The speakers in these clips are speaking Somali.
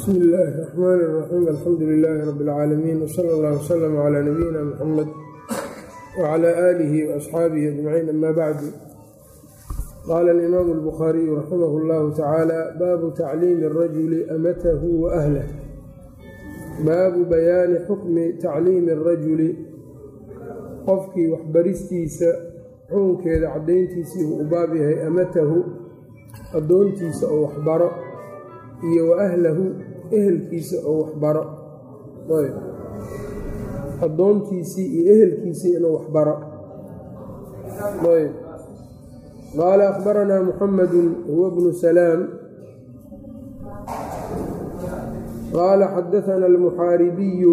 bsmi illaahi raxmaani raxiim alxamdu lilaahi rabi اlcaalamiin wsala allah wslm cla nabiyina muxamed wcla aalihi waasxaabihi ajmaciin ama bacdu qaala alimaamu albukhaariyu raximah اllahu tacaala baabu tacliimi اrajuli amatahu wa ahlah baabu bayaani xukmi tacliimi اrajuli qofkii waxbaristiisa xukunkeeda caddayntiisii uu u baab yahay amatahu addoontiisa oo waxbaro iyo wa ahlahu ehelkiisa oo waxbaro ayb addoontiisii iyo ehelkiisii inuu waxbaro ayb qaala akhbaranaa muxamadu huwa bnu salaam qaala xadaana almuxaaribiyu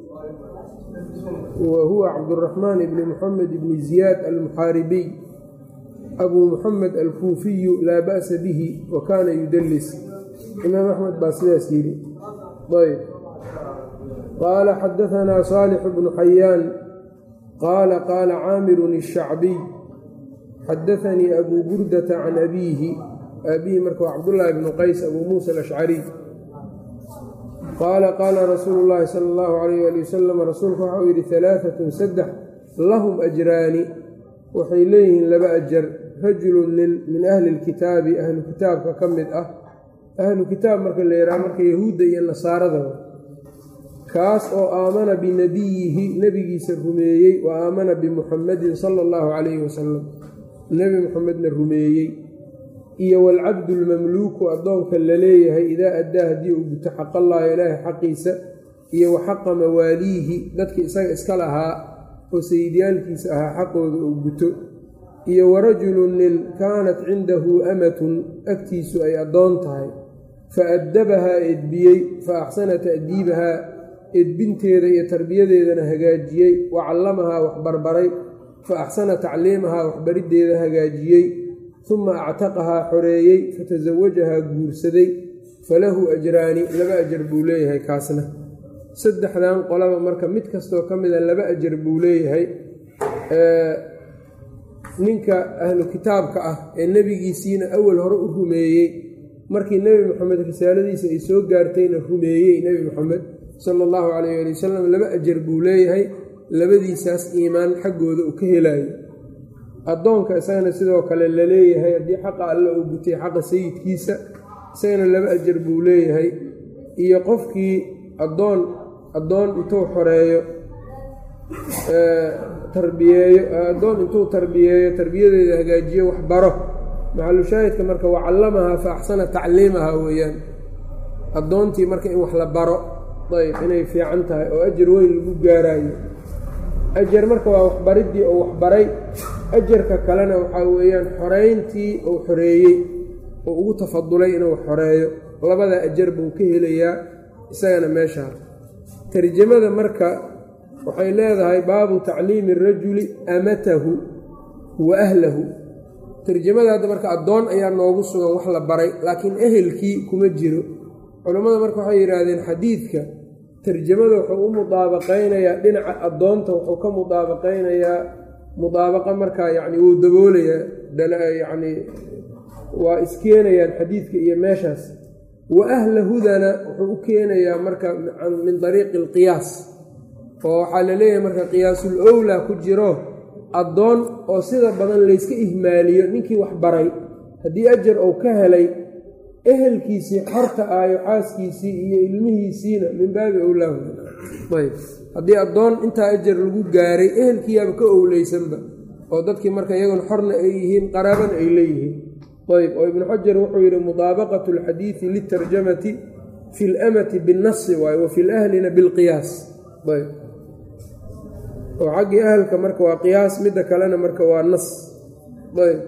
wa huwa cabduraxmaan bni muxamed bni ziyaad almuxaaribiy abuu muxamed alkuufiyu laa ba'sa bihi wa kaana yudalis imaam axmed baa sidaas yidhi ayb qaala xadaanaa saalix bnu xayaan qaala qaala caamirun الshacbiy xadaanii abuu burdata can abiihi aabihi marka waa cabdullaahi bnu qays abuu muusa alashcariy qaala qaala rasuulu llaahi sala allahu alayh ali wasalam rasuulku waxa uu yidhi alaaatun saddex lahum ajraani waxay leeyihiin laba ajar rajulun nin min ahli lkitaabi ahlu kitaabka ka mid ah ahlu kitaab marka la yidhaha marka yahuudda iyo nasaarada kaas oo aamana binabiyihi nebigiisa rumeeyey wa aamana bimuxamadin sala allahu calayhi wasalam nebi muxamedna rumeeyey iyo waalcabdu lmamluuku addoonka la leeyahay idaa addaa haddii uu guto xaqallaahi ilaahay xaqiisa iyo wa xaqa mawaaliihi dadki isaga iska lahaa oo sayidyaalkiisa ahaa xaqooda uu guto iyo warajulun nin kaanat cindahu amatun agtiisu ay addoon tahay fa addabahaa edbiyey fa axsana ta'diibahaa edbinteeda iyo tarbiyadeedana hagaajiyey wa callamahaa waxbarbaray fa axsana tacliimahaa waxbariddeeda hagaajiyey uma actaqahaa xoreeyey fatasawajahaa guursaday falahu ajraani laba ajar buu leeyahay kaasna saddexdan qolaba marka mid kastoo ka mida laba ajar buu leeyahay ninka ahlu kitaabka ah ee nebigiisiina awal hore u rumeeyey markii nebi moxamed risaaladiisa ay soo gaartayna rumeeyey nebi moxamed sala allahu calayh ali wasalam laba ajar buu leeyahay labadiisaas iimaan xaggooda uu ka helayo addoonka isagana sidoo kale la leeyahay haddii xaqa alla uu gutay xaqa sayidkiisa isagana laba ajar buu leeyahay iyo qofkii addoon addoon intuu xoreeyo tarbiyeeyo addoon intuu tarbiyeeyo tarbiyadeeda hagaajiyo waxbaro maxalushaahidka marka wa callamahaa fa axsana tacliimahaa weeyaan addoontii marka in wax la baro ayb inay fiican tahay oo ajar weyn lagu gaaraayo ajar marka waa waxbariddii oo waxbaray ajarka kalena waxaa weeyaan xoreyntii uu xoreeyey oo ugu tafadulay inuu xoreeyo labada ajar buu ka helayaa isagana meeshaa tarjamada marka waxay leedahay baabu tacliimi rajuli amatahu wa ahlahu tarjamada hadda marka addoon ayaa noogu sugan wax la baray laakiin ehelkii kuma jiro culammada marka waxay yidhaahdeen xadiidka tarjamada wuxuu u mudaabaqaynayaa dhinaca addoonta wuxuu ka mudaabaqaynayaa mudaabaqa markaa yacni wuu daboolayaa yacni waa iskeenayaan xadiidka iyo meeshaas wa ahlahudana wuxuu u keenayaa marka min dariiqi alqiyaas oo waxaa la leeyahay marka qiyaasul owlaa ku jiro addoon oo sida badan layska ihmaaliyo ninkii wax baray haddii ajar uu ka helay ehelkiisii xorta aayo xaaskiisii iyo ilmihiisiina min baabi owlaahu ayb haddii addoon intaa ajar lagu gaaray ehelkiiyaaba ka owleysanba oo dadkii marka iyaguna xorna ay yihiin qaraabana ay leeyihiin ayb oo ibnu xajar wuxuu yidhi mudaabaqatu alxadiidi litarjamati fi lamati binnasi waayo wa fi lahlina bilqiyaas ayb oo xaggii ahalka marka waa qiyaas midda kalena marka waa nas ayb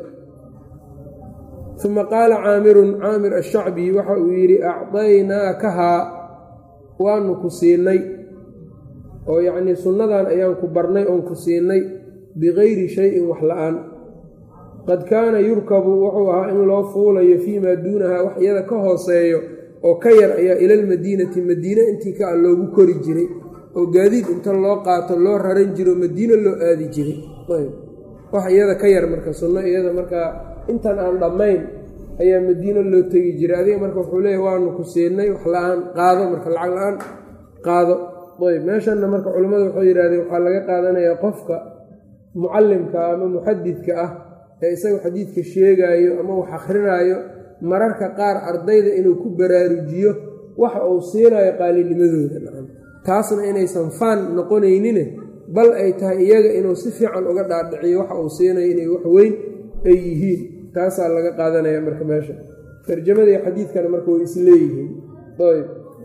uma qaala caamirun caamir ashacbi waxa uu yidhi acdaynaakahaa waanu ku siinay oo yacnii sunnadan ayaan ku barnay oon ku siinay bikayri shayin wax la-aan qad kaana yurkabu wuxuu ahaa in loo fuulayo fii maa duunahaa wax iyada ka hooseeyo oo ka yar ayaa ilalmadiinati madiine intii ka a loogu kori jiray oo gaadiid inta loo qaato loo raran jiro madiine loo aadi jiray wax iyada ka yar marka sunno iyada markaa intan aan dhammayn ayaa madiino loo tegi jiray adiga marka wuxuu leeyahy waanu ku siinay wax la-aan qaado marka lacag la-aan qaado ayb meeshanna marka culimmadu waxay yidhahdeen waxaa laga qaadanayaa qofka mucallimka ama muxadidka ah ee isaga xadiidka sheegaayo ama wax akrinaayo mararka qaar ardayda inuu ku baraarujiyo waxa uu siinayo qaalinimadooda taasna inaysan faan noqonaynine bal ay tahay iyaga inuu si fiican uga dhaadhiciyo waxa uu siinayo inay wax weyn ay yihiin taasaa laga qaadanaya marka meesha tarjamadii xadiidkana marka way isleeyihiin ayb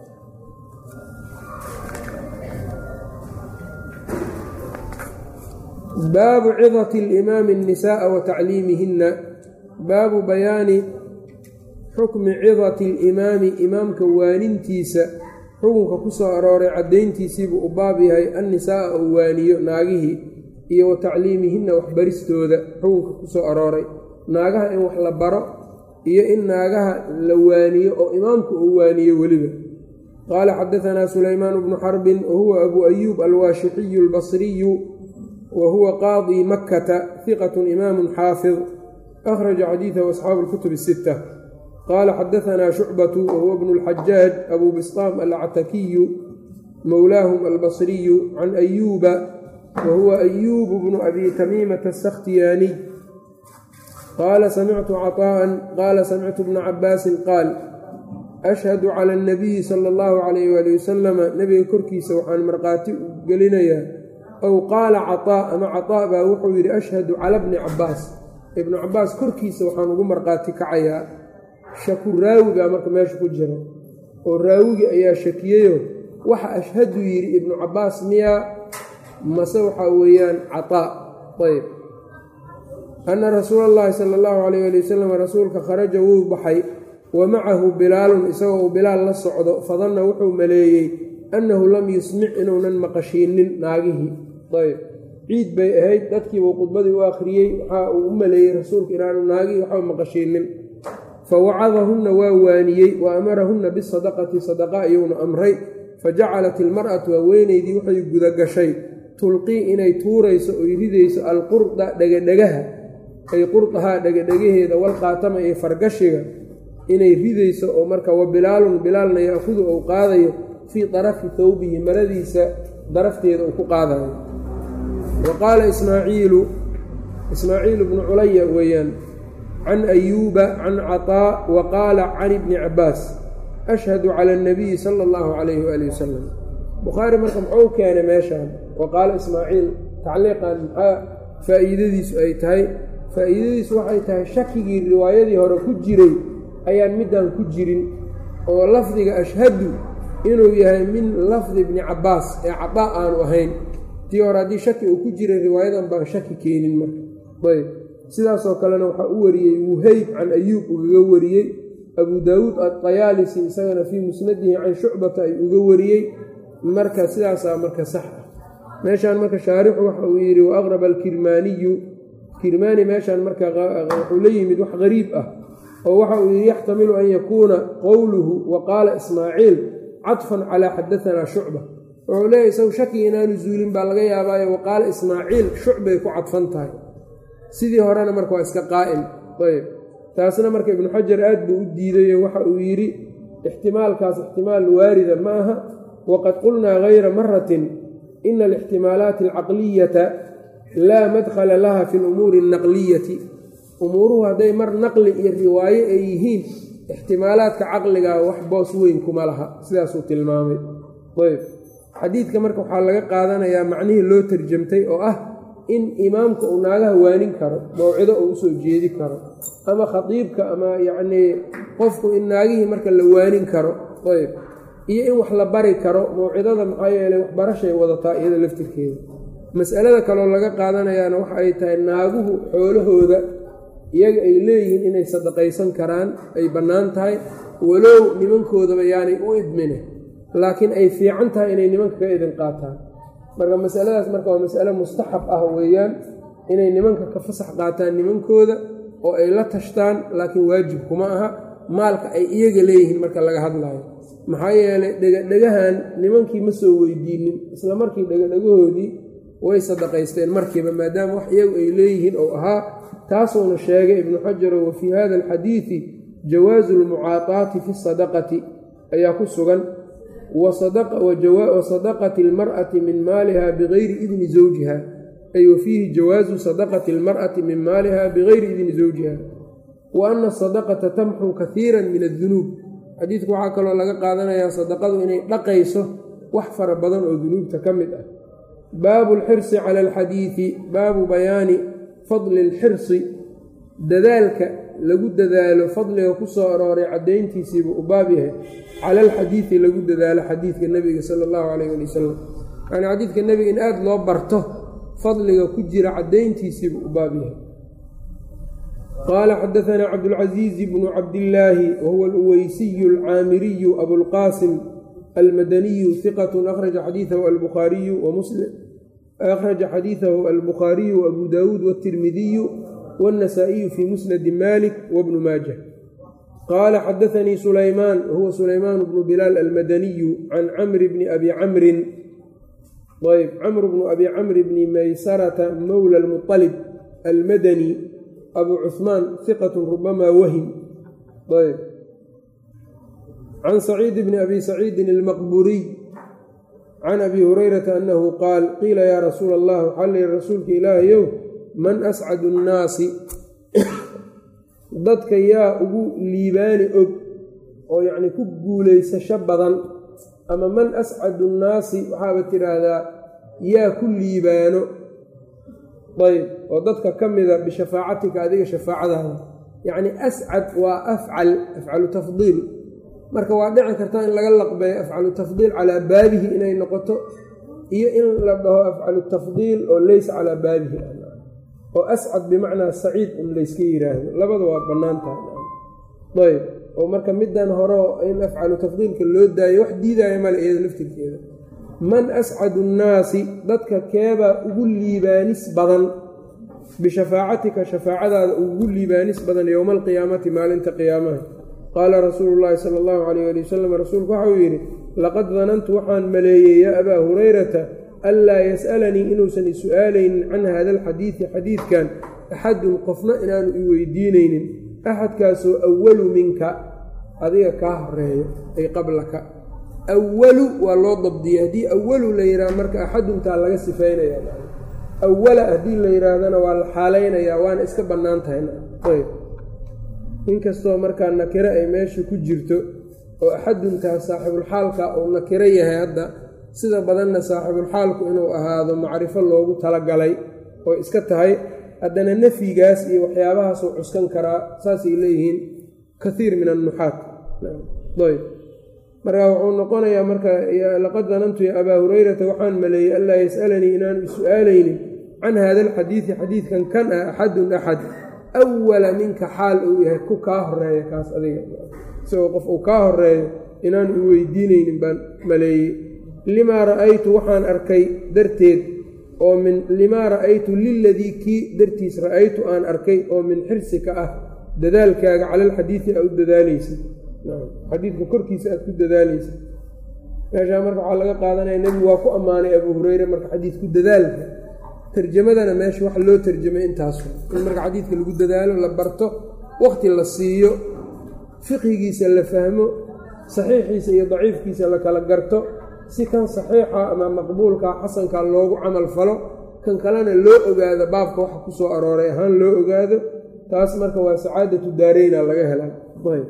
baabu cidati alimaami annisaaa wa tacliimihinna baabu bayaani xukmi cidati alimaami imaamka waanintiisa xukunka ku soo arooray caddayntiisiibuu u baab yahay annisaaa uu waaniyo naagihii iyo wa tacliimihinna waxbaristooda xukunka ku soo arooray naagaha in wax la baro iyo in naagaha la waaniyo oo imaamku uu waaniyo weliba qaala xadaanaa sulaymaan bnu xarbin wa huwa abuu ayuub alwaashixiyu albasriyu wa huwa qaadii makkata hiqatun imaamun xaafid akhraja xadiidahu asxaabu lkutub asitta qaala xadaanaa shucbatu wa huwa bnu lxajaaj abuu bistaam alcatakiyu mowlaahum albasriyu can ayuuba wa huwa ayuubu bnu abi tamiimata asakhtiyaaniy qaala samictu caطaa'an qaala samictu bna cabaasin qaal ashhadu cala annabiyi sala allahu calayh waali wasalama nebiga korkiisa waxaan markhaati gelinayaa ow qaala caطaa ama caطaa baa wuxuu yidhi ashhadu cala bni cabbaas ibnu cabbaas korkiisa waxaan ugu markhaati kacayaa shaku raawi baa marka meesha ku jira oo raawigii ayaa shakiyeyo waxa ashhadu yidhi ibnu cabbaas miyaa mase waxaa weeyaan caطaa ayb anna rasuula allahi sala allahu calayh ali wasalam rasuulka kharaja wuu baxay wa macahu bilaalun isagoo uu bilaal la socdo fadanna wuxuu maleeyey annahu lam yusmic inuunan maqashiinin naagihii ayb ciid bay ahayd dadkiibuu khudbadii u akhriyey waxaa uu u maleeyey rasuulka inaanu naagihii waxba maqashiinin fa wacadahunna waa waaniyey wa amarahunna bisadaqati sadaqa ayuuna amray fa jacalat ilmar'atu haweenaydii waxay gudagashay tulqii inay tuurayso oy ridayso alqurda dhegadhegaha ay qurdahaa dhegadhegaheeda walqaatama iyo fargashiga inay ridayso oo marka wa bilaalun bilaalna yaakudu ou qaadayo fii darafi tawbihi maradiisa darafteeda uu ku qaadayo wa qaala ismaaciilu ismaaciilu bnu culaya weeyaan can ayuuba can caطaa wa qaala can ibni cabbaas ashhadu cala annabiyi sala allahu calayhi waali wasalam bukhaari marka muxuu keenay meeshaan wa qaala ismaaciil tacliiqan maxaa faa'iidadiisu ay tahay faa'iidadiisu waxay tahay shakigii riwaayadii hore ku jiray ayaan middan ku jirin oo lafdiga ashhadu inuu yahay min lafdi ibni cabbaas ee cadaa aanu ahayn tii hore haddii shaki uu ku jiray riwaayadan baan shaki keenin marka ayb sidaasoo kalena waxaa u wariyey wuheyb can ayuub ugaga wariyey abu daawuud adayaalisi isagana fii musnadihi can shucbata ay uga wariyey marka sidaasaa marka sax ah meeshaan marka shaarixu waxa uu yidhi wa aqraba alkirmaaniyu kirmaani meeshaan marka wuxuu la yimid wax qariib ah oo waxa uu yidhi yaxtamilu an yakuuna qowluhu wa qaala ismaaciil cadfan calaa xadaanaa shucba wuxuu leeyahy isagu shaki inaanu zuulin baa laga yaabaayo wa qaala ismaaciil shucbay ku cadfan tahay sidii horena marka waa iska qaa'im ayb taasna marka ibnu xajar aad buu u diidayo waxa uu yidhi ixtimaalkaas ixtimaal waarida ma aha waqad qulnaa hayra maratin ina alixtimaalaati alcaqliyata laa madkhala laha fi lumuuri alnaqliyati umuuruhu hadday mar naqli iyo riwaayo ay yihiin ixtimaalaadka caqligaa wax boos weyn kuma laha sidaasuu tilmaamay ayb xadiidka marka waxaa laga qaadanayaa macnihii loo tarjamtay oo ah in imaamka uu naagaha waanin karo mawcido uu usoo jeedi karo ama khadiibka ama yacnii qofku in naagihii marka la waanin karo ayb iyo in wax la bari karo mawcidada maxaa yeelay waxbarashay wadataa iyada laftirkeeda mas'alada kaloo laga qaadanayaana waxa ay tahay naaguhu xoolahooda iyaga ay leeyihiin inay sadaqaysan karaan ay bannaan tahay walow nimankoodaba yaanay u idmine laakiin ay fiican tahay inay nimanka ka idin qaataan marka masaladaas marka waa masale mustaxab ah weeyaan inay nimanka ka fasax qaataan nimankooda oo ay la tashtaan laakiin waajib kuma aha maalka ay iyaga leeyihiin marka laga hadlaayo maxaa yeelay dhegadhegahan nimankii ma soo weydiinin isla markii dhegadhegahoodii way sadaqaysteen markiiba maadaama wax iyagu ay leeyihiin ou ahaa taasuuna sheegay ibnu xajaro wa fii hada alxadiidi jawaasu lmucaataati fi sadaqati ayaa ku sugan wa sadaqati almar'ati min maaliha bigayri idni zawjiha ay wa fiihi jawaasu sadaqati almar'ati min maaliha bigayri idni zawjiha wa ana asadaqata tamxu kahiira min addunuub xadiidku waxaa kaloo laga qaadanayaa sadaqadu inay dhaqayso wax fara badan oo dunuubta ka mid ah baabu alxirsi cala alxadiidi baabu bayaani fadli alxirsi dadaalka lagu dadaalo fadliga ku soo arooray caddayntiisiibuu u baab yahay cala alxadiidi lagu dadaalo xadiidka nebiga sala allahu calayh ali wasalam yacnii xadiidka nebiga in aada loo barto fadliga ku jira caddayntiisiibuu u baab yahay qaala xadaanaa cabdulcasiizi bnu cabdillaahi wahuwa aluweysiyu alcaamiriyu abulqaasim almadaniyu hiqatu akhraja xadiidahu albukhaariyu wamuslim akhraja xadiidahu albukhaariyu waabu daawuud waatirmidiyu wاnnasaa'iyu fii musnadi malik wabnu maaja qaala xadaanii sulaymaan wahuwa sulaymaan bnu bilaal almadaniyu can camri bni abi camrin ayb camr bnu abi camri bni maysarata mowla almuطalib almadani abu cuثmaan hiqat rubamaa wahim ayb can saciid bni abi saciidin almaqburiy can abi hurayrata annahu qaal qiila yaa rasuula allah waxaa la yihi rasuulka ilaahayow man ascadu nnaasi dadka yaa ugu liibaani og oo yacni ku guulaysasho badan ama man ascadu nnaasi waxaaba tidhaahdaa yaa ku liibaano ayb oo dadka ka mida bishafaacatika adiga shafaacadaada yacni ascad waa afcal afcalu tafdiil marka waa dhici karta in laga laqbeeyo afcalu tafdiil calaa baabihi inay noqoto iyo in la dhaho afcalu tafdiil oo leysa calaa baabihi oo ascad bimacnaa saciid un layska yiraahdo labada waa bannaan tahay ayb oo marka middan hore in afcalu tafdiilka loo daayo wax diidaayo male iyada laftirkeeda man ascadu nnaasi dadka keebaa ugu liibaanis badan bishafaacatika shafaacadaada ugu liibaanis badan yowma alqiyaamati maalinta qiyaamaha qaala rasuulu llaahi sala allahu calayh ali wasalam rasuulku waxauu yidhi laqad danantu waxaan maleeyey yaa abaa hurayrata anlaa yas'alanii inuusan isu-aalaynin can hada alxadiidi xadiidkan axadun qofna inaanu i weydiinaynin axadkaasoo awalu minka adiga kaa horeeyo ay qablaka awalu waa loo dabdiyey haddii awalu la yidhaha marka axaduntaa laga sifaynaya awala haddii la yidhaahdana waa la xaalaynayaa waana iska bannaan tahay ayb inkastoo markaa nakiro ay meesha ku jirto oo axaduntaa saaxibulxaalka uu nakiro yahay hadda sida badanna saaxibulxaalku inuu ahaado macrifo loogu talagalay oo iska tahay haddana nafyigaas iyo waxyaabahaasuu cuskan karaa saasay leeyihiin kaiir min annuxaat ayb marka wuxuu noqonayaa marka laqad danantu ya abaa hurayrata waxaan maleeyey anlaa yas'alanii inaanu isu-aalaynin can hada alxadiidi xadiidkan kan ah axadun axad awala minka xaal uu yahay ku kaa horeeya kaas adiga isagoo qof uu kaa horeeyo inaanu i weydiinaynin baan maleeyey limaa ra'aytu waxaan arkay darteed oo min limaa ra'aytu liladii kii dartiis ra'aytu aan arkay oo min xirsika ah dadaalkaaga cala alxadiidi aa u dadaalaysid xadiidka korkiisa aad ku dadaalaysid meeshaa marka waxaa laga qaadanaya nebigu waa ku ammaanay abuu hureyre marka xadiidku dadaalka tarjamadana meesha waxa loo tarjamay intaasu in marka xadiidka lagu dadaalo la barto waqti la siiyo fiqhigiisa la fahmo saxiixiisa iyo daciifkiisa la kala garto si kan saxiixa ama maqbuulka xasanka loogu camal falo kan kalena loo ogaado baabka waxa ku soo arooray ahaan loo ogaado taas marka waa sacaadatu daareyna laga helaa ayb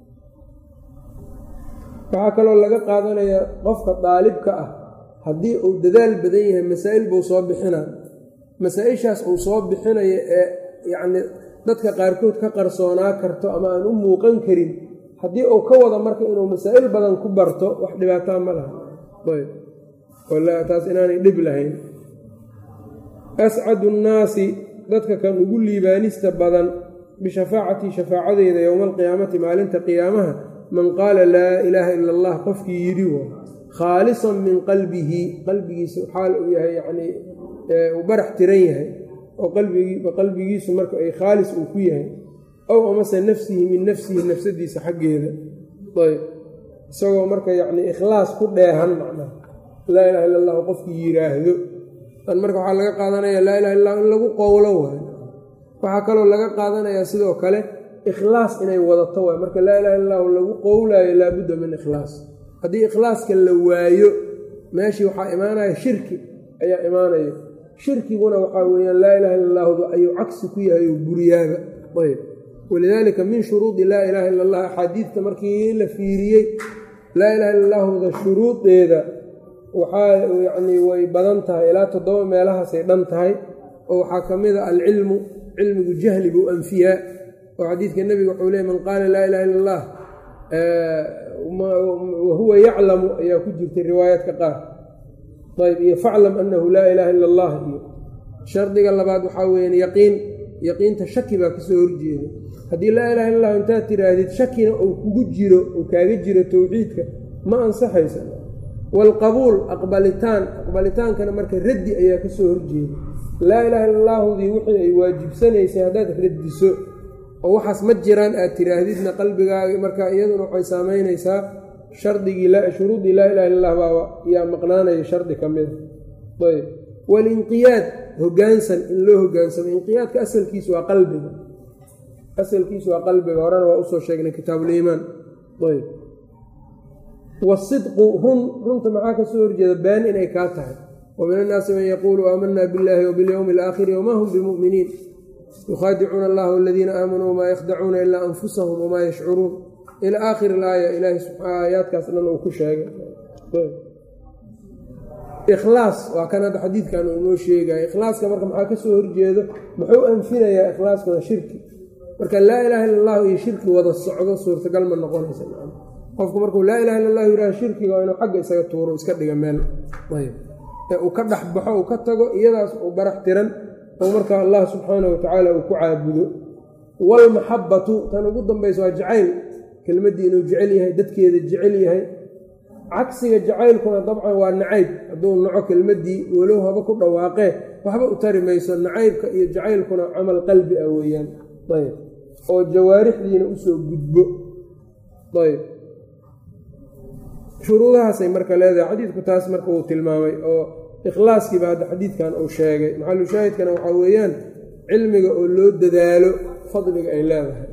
waxaa kaloo laga qaadanayaa qofka daalibka ah haddii uu dadaal badan yahay masaa'il buu soo bixinaa masaa-ishaas uu soo bixinayo ee yacnii dadka qaarkood ka qarsoonaa karto ama aan u muuqan karin haddii uu ka wada marka inuu masaa'il badan ku barto wax dhibaataa ma laha ayb taas inaanay dhib lahayn ascadu nnaasi dadka kan ugu liibaanista badan bishafaacatii shafaacadeeda yowma alqiyaamati maalinta qiyaamaha man qaala laa ilaaha ila allah qofkii yidhi wa khaalisan min qalbihi qalbigiisa xaal uu yahay yacnii uu barax tiran yahay oo qalbigiisu marka ay khaalis uu ku yahay ow amase nafsihi min nafsihi nafsadiisa xaggeeda ayb isagoo marka yacnii ikhlaas ku dheehan macnaha laa ilaha illa allahu qofkii yidhaahdo tan marka waxaa laga qaadanaya laa ilaha illa in lagu qowlo waayo waxaa kaloo laga qaadanayaa sidoo kale ikhlaas inay wadato waay marka laa ilaha illa allahu lagu qowlaayo laabudda min ikhlaas haddii ikhlaaska la waayo meeshii waxaa imaanaya shirki ayaa imaanaya shirkiguna waxaa weeyaan laa ilaha illa allahdu ayuu cagsi ku yahay oo buriyaaba ayb walidaalika min shuruudi laa ilaha illa allah axaadiidta markii la fiiriyey laa ilaha illa allahuda shuruudeeda waxaa yacnii way badan tahay ilaa toddoba meelahaasay dhan tahay oo waxaa ka mid a alcilmu cilmigu jahli buu anfiyaa oo xadiidka nebiga wuxuu leey man qaala laa ilaha illa allah wahuwa yaclamu ayaa ku jirtay riwaayaadka qaar ayb iyo faclam annahu laa ilaaha illa allah iyo shardiga labaad waxaa weyaan yaqiin yaqiinta shaki baa kasoo horjeeda haddii laa ilaha illa allah intaad tiraahdid shakina uu kugu jiro uu kaaga jiro towxiidka ma ansaxaysa waalqabuul aqbalitaan aqbalitaankana marka raddi ayaa kasoo horjeeda laa ilaha illa allahdii wixii ay waajibsanaysay haddaad radiso oo waxaas ma jiraan aad tiraahdidna qalbigaaga marka iyaduna waxay saamaynaysaa shardigii shuruudii laa ilaha illa allah baa yaa maqnaanaya shardi ka mida ayb walinqiyaad hogaansan in loo hogaansamo inqiyaadka asalkiisu waa qalbiga asalkiisu waa qalbiga horena waa usoo sheegnay kitaabuliimaan ayb wasidqu run runta maxaa ka soo horjeeda been inay kaa tahay wa min annaasi man yaquulu aamanaa biاllahi wabilyowmi alaakhiri wamaa hum bimuminiin yukhaadicuuna allaha waladiina aamanuu wamaa yakhdacuuna ilaa anfusahum wamaa yashcuruun ila aakhiri laaya ilaahay aayaadkaas dhan uu ku sheegay ikhlaas waa kan hadda xadiidkan uu noo sheegaya ikhlaaska marka maxaa ka soo horjeedo muxuu anfinayaa ikhlaaskuna shirki marka laa ilaha illa allahu iyo shirki wada socdo suurtagal ma noqonaysa qofku markuu laa ilaha illa allahu yidhaha shirkiga waa inuu xagga isaga tuuro iska dhiga meel ayb ee uu ka dhex baxo uu ka tago iyadaas uu barax tiran oo marka allah subxaana wa tacaala uu ku caabudo waalmaxabbatu tan ugu dambaysa waa jacayl kelmaddii inuu jecel yahay dadkeeda jecel yahay cagsiga jacaylkuna dabcan waa nacayb hadduu naco kelmaddii walow haba ku dhawaaqee waxba u tari mayso nacaybka iyo jacaylkuna camal qalbi ah weeyaan ayb oo jawaarixdiina usoo gudbo ayb shuruudahaasay marka leedahay xadiidku taas marka uu tilmaamay oo ikhlaaskiiba hadda xadiidkan uu sheegay maxalu shaahidkana waxaa weeyaan cilmiga oo loo dadaalo fadliga ay leedahay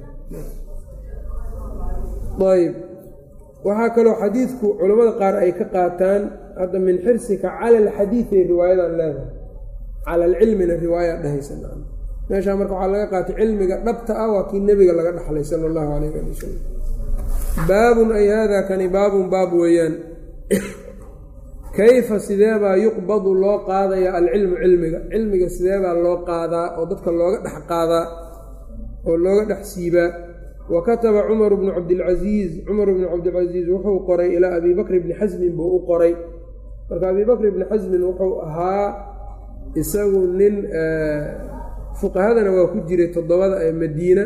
ayb waxaa kaloo xadiidku culammada qaar ay ka qaataan hadda min xirsika cala alxadiiday riwaayadan leedahay cala alcilmina riwaaya dhehaysa meeshaa marka waxaa laga qaatay cilmiga dhabta ah waa kii nebiga laga dhaxlay sala allahu calayh ali wasalam baabun ay haadaa kani baabun baab weeyaan kayfa sideebaa yuqbadu loo qaadaya alcilmu cilmiga cilmiga sideebaa loo qaadaa oo dadka looga dhex qaadaa oo looga dhex siibaa wa kataba cumaru bnu cabdilcasiis cumar bnu cabdilcasiis wuxuu qoray ilaa abi bakr bni xasmin buu u qoray marka abi bakr bni xasmin wuxuu ahaa isagu nin fuqahadana waa ku jiray toddobada ee madiina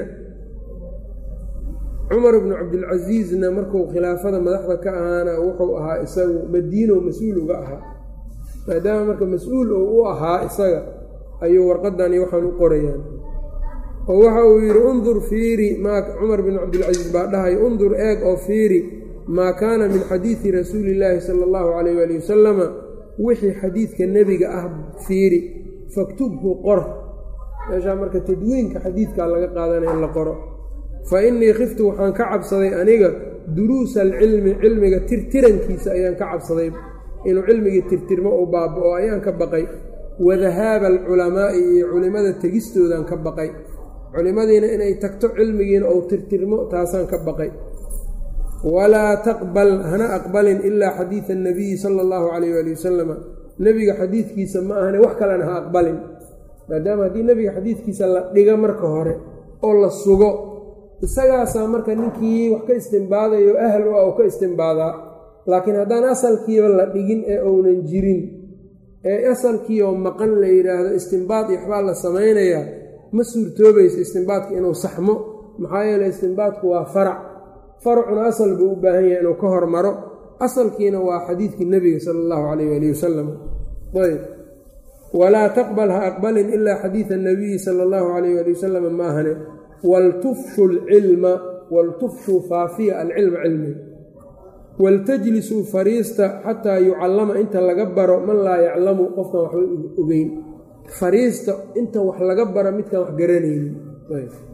cumar bnu cabdilcasiisna markuu khilaafada madaxda ka ahaana wuxuu ahaa isagu madiino mas-uul uga ahaa maadaama marka mas-uul uu u ahaa isaga ayuu warqadan iyo waxaan u qorayaan oo waxa uu yidhi undur fiiri maa cumar bin cabdilcasiis baa dhahay undur eeg oo fiiri maa kaana min xadiidi rasuuli illaahi sala allahu calayh waali wasalama wixii xadiidka nebiga ah fiiri faktubhu qor meeshaa marka tadwiinka xadiidkaa laga qaadanaya in la qoro fa innii khiftu waxaan ka cabsaday aniga duruusa alcilmi cilmiga tirtirankiisa ayaan ka cabsaday inuu cilmigii tirtirmo uu baaba-o ayaan ka baqay wadahaaba alculamaa'i iyo culimmada tegistoodaan ka baqay culimmadiina inay tagto cilmigiina ou tirtirmo taasaan ka baqay walaa taqbal hana aqbalin ilaa xadiida annabiyi sala allahu calayh waali wasalama nebiga xadiidkiisa ma ahane wax kalena ha aqbalin maadaama haddii nebiga xadiidkiisa la dhiga marka hore oo la sugo isagaasaa marka ninkii wax ka istimbaadayo ahal u ah u ka istimbaadaa laakiin haddaan asalkiiba la dhigin ee ounan jirin ee asalkiioo maqan la yidhaahdo istimbaad iyo waxbaa la samaynayaa ma suurtoobayso istimbaadka inuu saxmo maxaa yeele istimbaadku waa farac faracuna asal buu u baahan yahay inuu ka hormaro asalkiina waa xadiidkii nebiga sala allahu calayh waali wasalam ayb walaa taqbal ha aqbalin ilaa xadiida annabiyi sala allahu calayh waali wasalam maahane waltufshu alcilma waltufshuu faafiya alcilma cilmiga waltajlisuu fariista xataa yucallama inta laga baro man laa yaclamu qofkan waxba ogeyn fariista inta wax laga baro midkaan wax garanaynin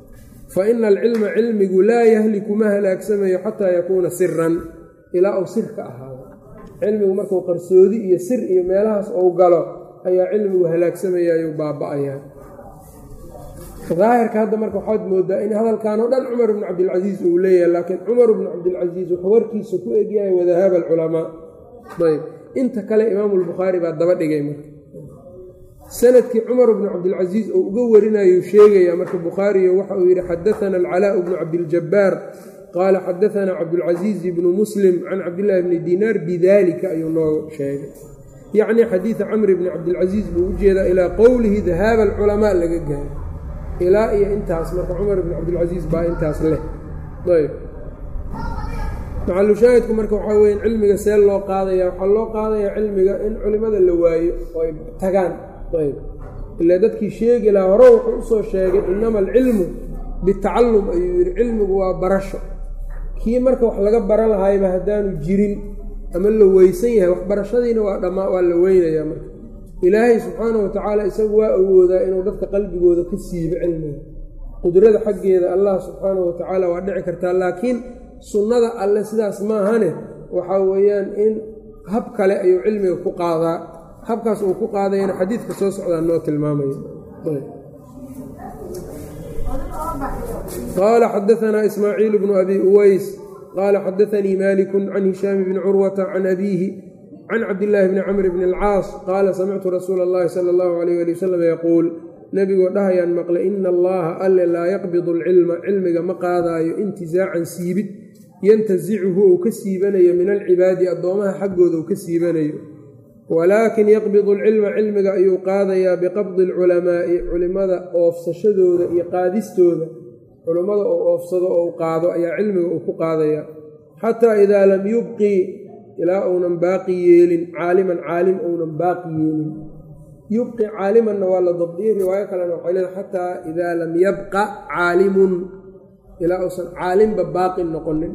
fa ina alcilma cilmigu laa yahliku ma halaagsamayo xataa yakuuna siran ilaa uu sir ka ahaado cilmigu markuu qarsoodi iyo sir iyo meelahaas ou galo ayaa cilmigu halaagsamayayuu baaba-ayaa daahirka hadda marka waxaad moodaa in hadalkan oo dhan cumar bnu cabdilcasiis uu leeyahay laakiin cumar bnu cabdilcasiis wuxuu warkiisa ku egyahay wadahaaba alculamaa ayb inta kale imaamulbukhaari baa daba dhigay marka sanadkii cumar bnu cabdilcasiis oo uga warinayuu sheegaya marka bukhaariyo waxa uu yidhi xadaana alcalaau bnu cabdiljabaar qaala xadaanaa cabdulcasiiz bnu muslim can cabdillaahi bni dinaar bidalika ayuu noo sheegay yacni xadiida camri bni cabdilcasiis buu u jeedaa ilaa qowlihi dahaaba alculamaa laga gaaro ilaa iyo intaas marka cumar bni cabdilcasiis baa intaas leh ayb macalushaahidku marka waxaa weya cilmiga see loo qaadaya waxaa loo qaadayaa cilmiga in culimada la waayo oo ay tagaan ayb ilaa dadkii sheegi lahaa hore wuxuu usoo sheegay inama alcilmu bitacallum ayuu yidhi cilmigu waa barasho kii marka wax laga baran lahayba haddaanu jirin ama la weysan yahay waxbarashadiina waa dhammaa waa la weynayaa marka ilaahay subxaanahu watacaala isagu waa awoodaa inuu dadka qalbigooda ka siibo cilmiga qudrada xaggeeda allah subxaanahu watacaala waa dhici kartaa laakiin sunnada alle sidaas maahane waxaa weeyaan in hab kale ayuu cilmiga ku qaadaa habkaas uu ku qaadayana xadiidka soo socdaa noo tilmaamaya qaala xadaanaa ismaaciil bnu abi uways qaala xadaanii maliku can hishaami bni curwata can abiihi can cabdillaahi bni camr bni alcaas qaala samictu rasuula allahi sala allahu alayh ali wasalam yaquul nebigoo dhahayaan maqlay ina allaha alle laa yaqbidu alcilma cilmiga ma qaadaayo intizaacan siibid yantasicuhu uu ka siibanayo min alcibaadi addoomaha xaggooda uu ka siibanayo walaakin yaqbidu alcilma cilmiga ayuu qaadayaa biqabdi alculamaa'i culimmada oofsashadooda iyo qaadistooda culimmada oo oofsado oo u qaado ayaa cilmiga uu ku qaadayaa xataa idaa lam yubqi ilaa uunan baaqi yeelin caaliman caalim uunan baaqi yeelin yubqi caalimanna waa la dabdiyey riwaayo kalena waxay leedahay xataa idaa lam yabqa caalimun ilaa uusan caalimba baaqi noqonin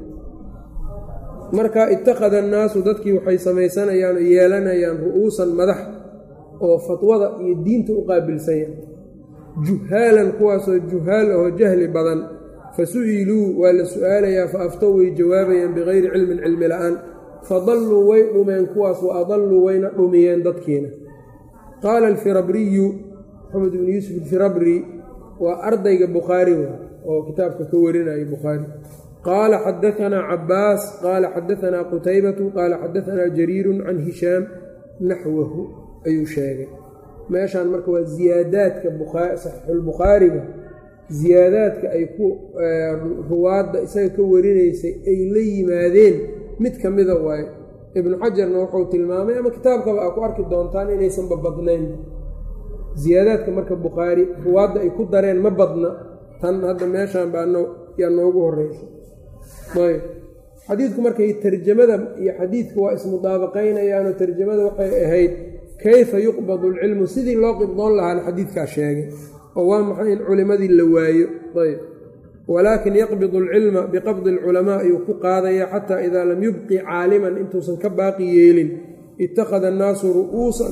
marka ittakhada annaasu dadkii waxay samaysanayaan oo yeelanayaan ru'uusan madax oo fatwada iyo diinta u qaabilsanya juhaalan kuwaasoo juhaal ahoo jahli badan fa su'iluu waa la su'aalayaa fa aftow way jawaabayaan bikayri cilmin cilmi la'aan fadalluu way dhumeen kuwaas wa adalluu wayna dhumiyeen dadkiina qaala alfirabriyu maxamed ibnu yuusuf alfirabri waa ardayga bukhaari wa oo kitaabka ka warinaya bukhaari qaala xadaanaa cabaas qaala xadaanaa qutaybatu qaala xadaanaa jariiru can hishaam naxwahu ayuu sheegay meeshaan marka waa ziyaadaadka saxiixulbukhaariga ziyaadaadka ay ku ruwaadda isaga ka warinaysay ay la yimaadeen mid ka mida waaye ibnu xajarna wuxuu tilmaamay ama kitaabkaba aa ku arki doontaan inaysanba badnayn ziyaadaadka marka bukhaari ruwaadda ay ku dareen ma badna tan hadda meeshaan baa yaa noogu horeysa ayb xadiidku markay tarjamada iyo xadiidku waa ismudaabaqaynayaanoo tarjamada waxay ahayd kayfa yuqbadu alcilmu sidii loo qibdoon lahaana xadiidkaa sheegay oo waa maxay in culimadii la waayo ayb walaakin yaqbidu alcilma biqabdi alculamaa ayuu ku qaadaya xataa idaa lam yubqi caaliman intuusan ka baaqi yeelin ittakhada annaasu ru'uusan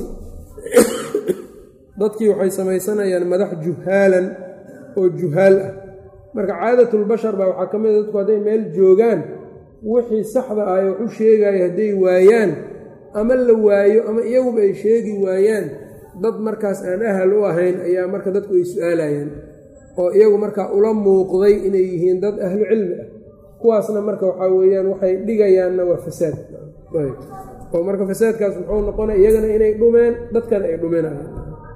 dadkii waxay samaysanayaan madax juhaalan oo juhaal ah marka caadatulbashar baa waxaa ka mid a dadku hadday meel joogaan wixii saxda ah wax u sheegaya hadday waayaan ama la waayo ama iyaguba ay sheegi waayaan dad markaas aan ahal u ahayn ayaa marka dadku ay su-aalayaan oo iyagu markaa ula muuqday inay yihiin dad ahlu cilmi ah kuwaasna marka waxaa weeyaan waxay dhigayaanna waa fasaad oo marka fasaadkaas muxuu noqonaya iyagana inay dhumeen dadkana ay dhuminayaan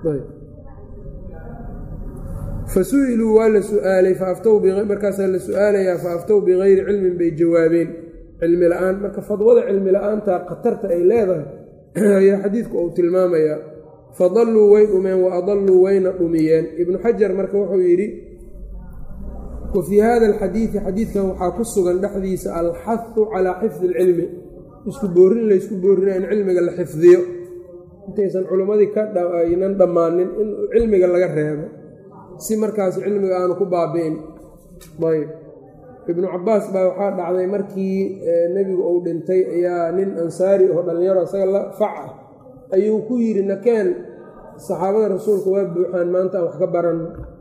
fa su-iluu waa la su-aalay markaasaa la su-aalayaa fa aftow bikayri cilmin bay jawaabeen cilmi la-aan marka fadwada cilmi la-aanta khatarta ay leedahay ayaa xadiidku uu tilmaamayaa fadalluu way dhumeen wa adalluu wayna dhumiyeen ibnu xajar marka wuxuu yidhi wa fii hada alxadiidi xadiidkan waxaa ku sugan dhexdiisa alxahu calaa xifdi alcilmi isku boorin laysku boorina in cilmiga la xifdiyo intaysan culimmadii ka aynan dhammaanin in cilmiga laga reebo si markaas cilmiga aanu ku baabi'in ayb ibnu cabaas baa waxaa dhacday markii nebigu uu dhintay ayaa nin ansaari oo dhallinyaro isaga la fac ah ayuu ku yidhi nakeen saxaabada rasuulka waa buuxaan maanta aan wax ka baranno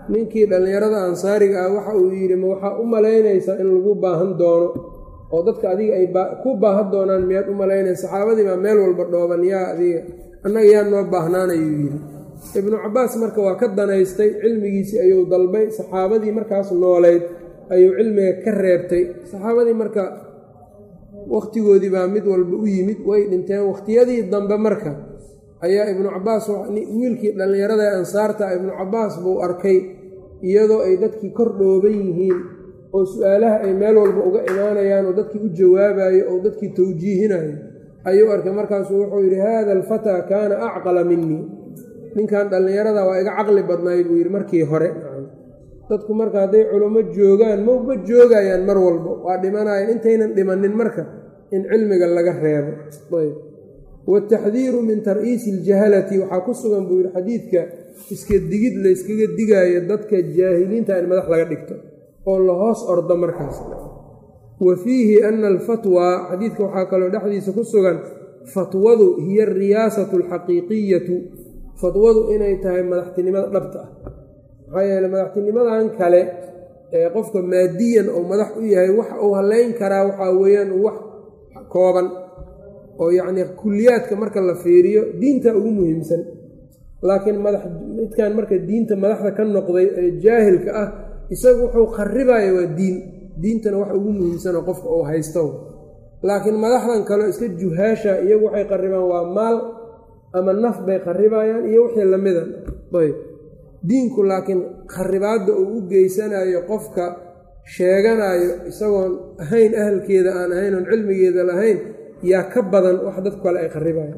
ninkii dhallinyarada ansaariga ah waxa uu yidhi ma waxaa u malaynaysaa in lagu baahan doono oo dadka adiga ay ku baahan doonaan miyaad u malaynaysa saxaabadii baa meel walba dhooban yaa adiga annaga yaa noo baahnaanayuu yidhi ibnu cabbaas marka waa ka danaystay cilmigiisii ayuu dalbay saxaabadii markaas nooleyd ayuu cilmiga ka reebtay saxaabadii marka wakhtigoodii baa mid walba u yimid way dhinteen wakhtiyadii dambe marka ayaa ibnu cabbaas wiilkii dhallinyarada ee ansaarta ibnu cabbaas buu arkay iyadoo ay dadkii kor dhooban yihiin oo su-aalaha ay meel walba uga imaanayaan oo dadkii u jawaabayo oo dadkii tawjiihinayo ayuu arkay markaasuu wuxuu yidhi haada alfataa kaana acqala minii ninkan dhallinyarada waa iga caqli badnaay buu yidhi markii hore dadku marka hadday culummo joogaan maba joogayaan mar walba waa dhimanayaan intaynan dhimanin marka in cilmiga laga reebo ayb wataxdiiru min tar'iisi iljahalati waxaa ku sugan buu yidhi xadiidka iska digid layskaga digaayo dadka jaahiliinta in madax laga dhigto oo la hoos ordo markaas wa fiihi ana alfatwaa xadiidka waxaa kaloo dhexdiisa ku sugan fatwadu hiya ariyaasatu alxaqiiqiyatu fatwadu inay tahay madaxtinimada dhabta ah maxaa yeele madaxtinimadan kale ee qofka maadiyan oo madax u yahay waxa uu haleyn karaa waxaa weeyaan wax kooban oo yacnii kulliyaadka marka la fiiriyo diinta ugu muhiimsan laakiin madax midkan marka diinta madaxda ka noqday ee jaahilka ah isagu wuxuu kharibaya waa diin diintana wax ugu muhiimsanoo qofka uu haysto laakiin madaxdan kaleo iska juhaasha iyagu waxay qaribaan waa maal ama naf bay kharibayaan iyo wixii lamida ayb diinku laakiin kharibaadda uu u geysanayo qofka sheeganayo isagoon ahayn ahalkeeda aan ahayn oon cilmigeeda lahayn yaa ka badan wax dadku kale ay kharibayaan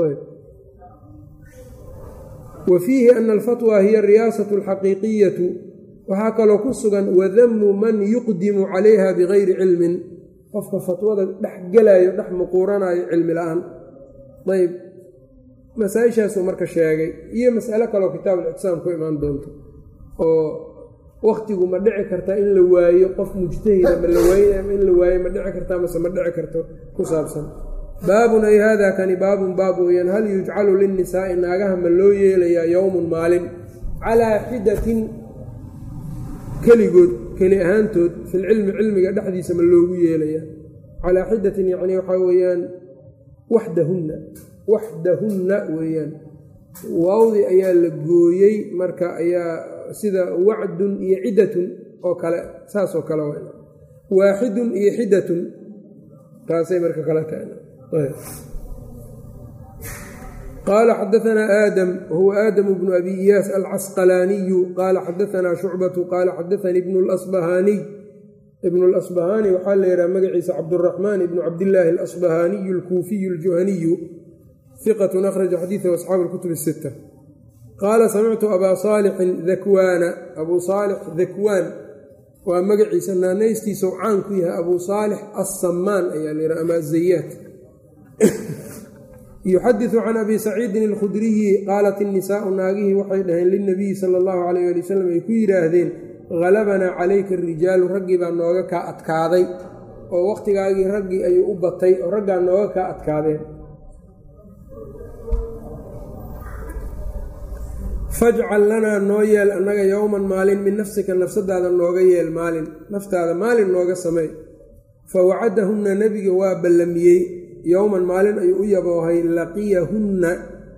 wa fiihi ana alfatwa hiya ariyaasatu alxaqiiqiyatu waxaa kaloo ku sugan wadamu man yuqdimu calayha bigayri cilmin qofka fatwada dhex gelayo dhex muquuranayo cilmi la-aan ayb masaa-ishaasuu marka sheegay iyo mas'alo kaloo kitaabulictisaam ku imaan doonto oo wakhtigu ma dhici karta in la waayo qof mujtahida ma la waaye in la waayo ma dhici kartaa mase ma dhici karto ku saabsan baabun ay haadaa kani baabun baab weeyaan hal yujcalu linnisaa'i naagaha ma loo yeelayaa yowmun maalin calaa xidatin keligood keli ahaantood filcilmi cilmiga dhexdiisa ma loogu yeelayaa calaa xidatin yacni waxaa weeyaan waxdahunna waxdahunna weeyaan waawdi ayaa la gooyey marka ayaa sida wacdun iyo ciddatun oo kale saasoo kale w waaxidun iyo xidatun taasay marka kale tahay qaala xadaanaa aadam wahuwa aadamu bnu abi iyaas alcasqalaaniyu qaala xadaanaa shucbatu qaala xadaanii ibnu lasbahaaniy ibnu lasbahaani waxaa la yidhaha magaciisa cabduraxmaan ibnu cabdillaahi alasbahaaniyu alkuufiyu aljuhaniyu iqatun akhraja xadiidahu asxaabu lkutub sita qaala samictu abaa saalixin dakwaana abuu saalix dakwaan waa magaciisa naanaystiisau caan ku yahay abuu saalix assamaan ayaa la yidhaha ama azayaat yuxadisu can abi saciidin alkhudriyi qaalat innisaau naagihii waxay dhaheen lilnabiyi sala allahu calayh ali wasalam ay ku yidhaahdeen halabanaa calayka arijaalu raggii baa nooga kaa adkaaday oo wakhtigaagii raggii ayuu u batay oo raggaa nooga kaa adkaadeen fajcal lanaa noo yeel annaga yowman maalin min nafsika nafsadaada nooga yeel maalin naftaada maalin nooga samey fa wacadahunna nebiga waa ballamiyey yowman maalin ayuu u yaboohay laqiyahunna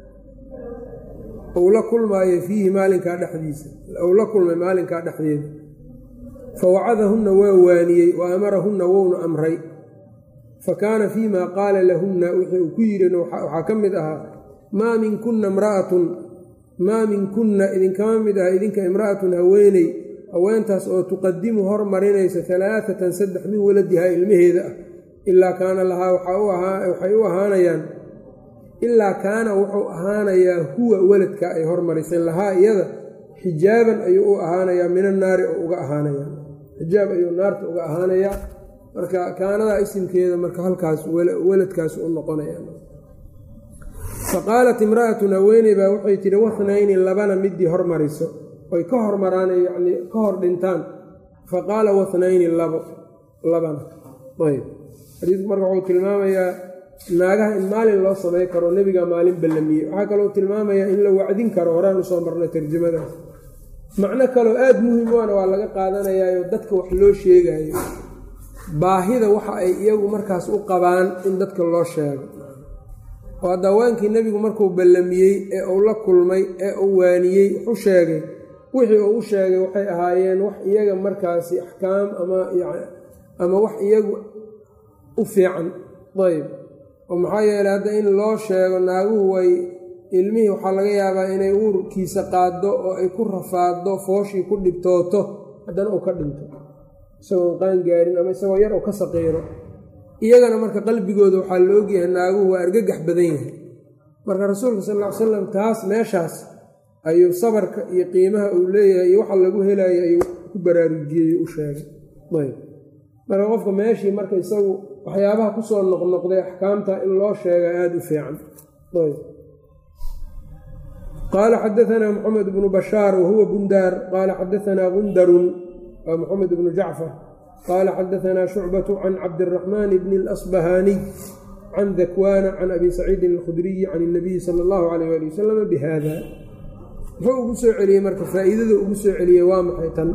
uu la kulmaayo fiihi maalinkaa dhexdiisa uu la kulmay maalinkaa dhexdeeda fa wacadahunna waa waaniyey wa amarahunna wouna amray fa kaana fii maa qaala lahunna wixii uu ku yidhin waxaa ka mid ahaa maa minkunna imra'atun maa minkunna idinkama mid aha idinka imra'atun haweeney haweentaas oo tuqadimu hormarinaysa alaaatan saddex min waladihaa ilmaheeda ah ilaa kaana lahaa waxay u ahaanayaan ilaa kaana wuxuu ahaanayaa huwa weladka ay hormariseen lahaa iyada xijaaban ayuu u ahaanayaa min annaari oo uga ahaanaya xijaab ayuu naarta uga ahaanayaa marka kaanadaa isimkeeda marka halkaas weladkaas u noqonaya faqaalat imra'atun haweeney baa waxay tidhi wathnayni labana midii hormariso oy ka hormaraan yacnii ka hor dhintaan fa qaala wathnayni labo labana ayb xadiidku marka wuxuu tilmaamayaa naagaha in maalin loo samay karo nebiga maalin ballamiyey waxaa kaloo tilmaamayaa in la wacdin karo horaan usoo marnay tarjamadaas macno kaloo aada muhim waana waa laga qaadanayaayo dadka wax loo sheegayo baahida waxa ay iyagu markaas u qabaan in dadka loo sheego oo hadda haweenkii nebigu markuu ballamiyey ee uu la kulmay ee uu waaniyey wuxu sheegay wixii uu u sheegay waxay ahaayeen wax iyaga markaasi axkaam ama ama wax iyagu u fiican ayb oo maxaa yeeley hadda in loo sheego naaguhu way ilmihii waxaa laga yaabaa inay uurkiisa qaaddo oo ay ku rafaaddo fooshii ku dhibtooto haddana uu ka dhinto isagoo qaan gaarin ama isagoo yar oo ka saqiiro iyagana marka qalbigooda waxaa la ogyahay naaguhu waa argagax badan yahay marka rasuulka sal ll ly slam taas meeshaas ayuu sabarka iyo qiimaha uu leeyahay iyo waxa lagu helayo ayuu ku baraarujiyey u sheegay ayb marka qofka meeshii marka isagu waxyaabaha kusoo noqnoqday axkaamta in loo sheega aada u fiican ayb qaala xadaanaa moxamed bnu bashaar wahuwa bundaar qaala xadaanaa gundarun waa moxamed bnu jacfar qaala xadaanaa shucbatu can cabdiraxmaan bni اlasbahaaniy can dakwaana can abi saciidin alkhudriyi can اnabiyi sala اllahu alayh ali wasalam bihada muxuu ugu soo celiyey marka faa'iidada ugu soo celiyey waa maxay tan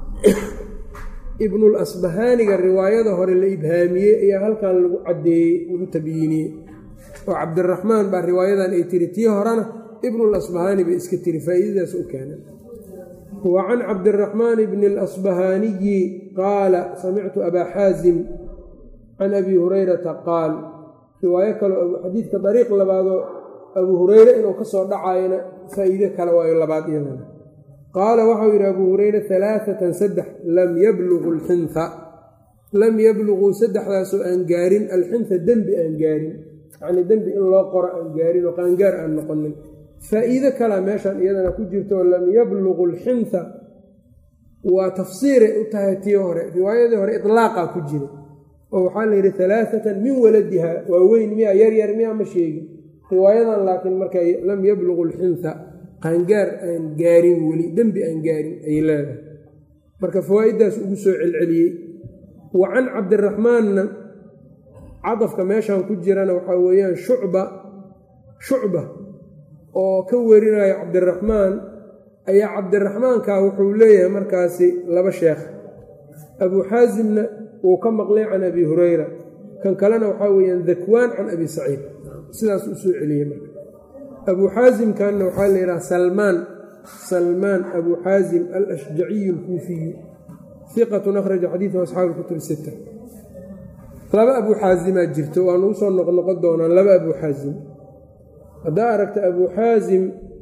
ibnulasbahaaniga riwaayada hore la ibhaamiyey ayaa halkan lagu caddeeyey lagu tabyiiniyey oo cabdiraxmaan baa riwaayadan ay tiri tii horena ibnulasbahaani bay iska tiri faa'iidadaas u keenay wa can cabdiraxmaan bni alasbahaaniyi qaala samictu abaa xaasim can abi hurayrata qaal riwaayo kaleo xadiidka dariiq labaadoo abuu hureyre inuu ka soo dhacayona faa'iide kale waayo labaad iyadana qaala waxau yidhi abuu hureyre alaaatan saddex lam yablugu alxinha lam yabluguu saddexdaasoo aan gaarin alxinha dembi aan gaarin yacnii dembi in loo qoro aan gaarin oo qaangaar aan noqonin faa'iide kalea meeshan iyadana ku jirto lam yablugu alxinha waa tafsiiray u tahay tii hore riwaayadii hore iطlaaqaa ku jira oo waxaa la yidhi alaaatan min waladiha waa weyn miya yaryar miya ma sheegin riwaayadan laakiin marka lam yablugu alxinha qaangaar aan gaarin weli dembi aan gaarin ayay leedahay marka fawaaiddaas ugu soo celceliyey wa can cabdiraxmaanna cadafka meeshan ku jirana waxaa weeyaan shucba shucba oo ka warinayo cabdiraxmaan ayaa cabdiraxmaanka wuxuu leeyahay markaasi laba sheekh abuu xaasimna wuu ka maqlay can abi hureyra kan kalena waxaa weeyaan dakwaan can abi saciid sidaas u soo celiyey marka abuu xaasimkanna waxaa la yidhaha salmaan salmaan abuu xaasim alashjaciyu alkuufiyu iqatun akhraja xadiidahu asxaabu kutub sita laba abuu xaasimaa jirto waa nagu soo noqnoqon doonaan laba abuu xaasim haddaa aragta abuu xaasim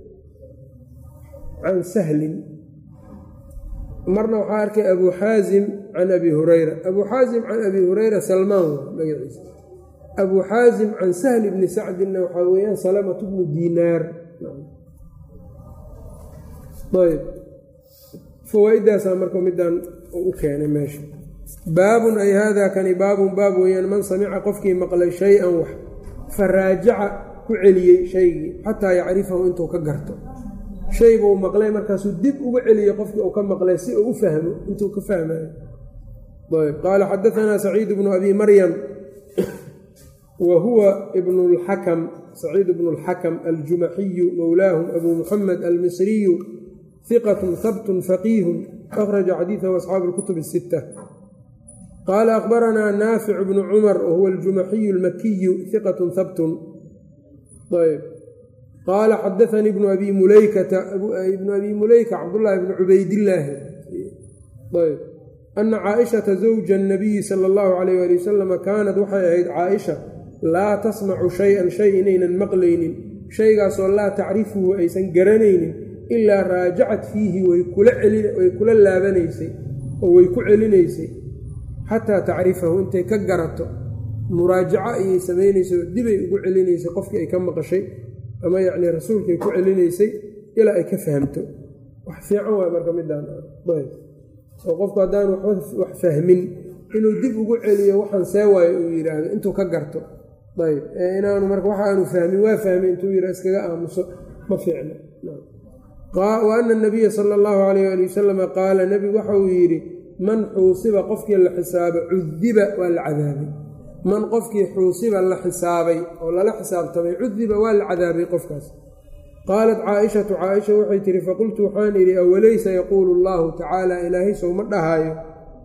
can sahlin marna waxaa arkay abuu xaasim can abi hureyra abuu xaasim can abi hureyra salmaan magaciisa abuu xaasim can sahli bni sacdinna waxaa weeyaan salamatu bnu diinaar ayb fawaa-idaasaa marka midaan u keenay meesha baabun ay haadaa kani baabun baab weeyaan man samica qofkii maqlay shay-an wax fa raajaca ku celiyey shaygii xataa yacrifahu intuu ka garto shaybuu maqlay markaasuu dib uga celiyey qofkii uu ka maqlay si uu u fahmo intuu ka fahmayo ayb qaala xadaanaa saciid bnu abi maryam wa huwa ibnu lxakam saciid bnu اlxakam aljumaxiyu mowlaahum abuu muxamed almisriyu hiqatun habtun faqiihun akhraja xadiidahu asxaabu اlkutub الsita qaala akhbaranaa naafic bnu cumar wahuwa aljumaxiyu almakiyu hiqatun habtun ayb qaala xadaanii ibnu abi mulaykata ibnu abi muleyka cabdullaahi bnu cubaydillaahi ayb ana caaishata zawja annabiyi sala allahu calayh waali wasalama kaanad waxay ahayd caaisha laa tasmacu shay-an shay inaynan maqlaynin shaygaasoo laa tacrifuhu aysan garanaynin ilaa raajacat fiihi way kula laabanaysay oo way ku celinaysay xataa tacrifahu intay ka garato muraajaco ayay samaynaysay oo dibay ugu celinaysay qofkii ay ka maqashay ama yacnii rasuulkay ku celinaysay ilaa ay ka fahamto wax fiican waay marka midaan oo qofku haddaan wax fahmin inuu dib ugu celiyo waxaan see waayo uu yidhaahdo intuu ka garto ayb inaanu marka waxaanu fahmin waa fahmay intuu yidhah iskaga aamuso ma fiicno wa ana nabiya sala allahu calayh ali wasalama qaala nebigu waxa uu yidhi man xuusiba qofkii la xisaabo cudiba waa la cadaabay man qofkii xuusiba la xisaabay oo lala xisaabtamay cudiba waa la cadaabay qofkaas qaalat caaishatu caaisha waxay tihi faqultu waxaan idhi awalaysa yaquulu allahu tacaala ilaahay sowma dhahaayo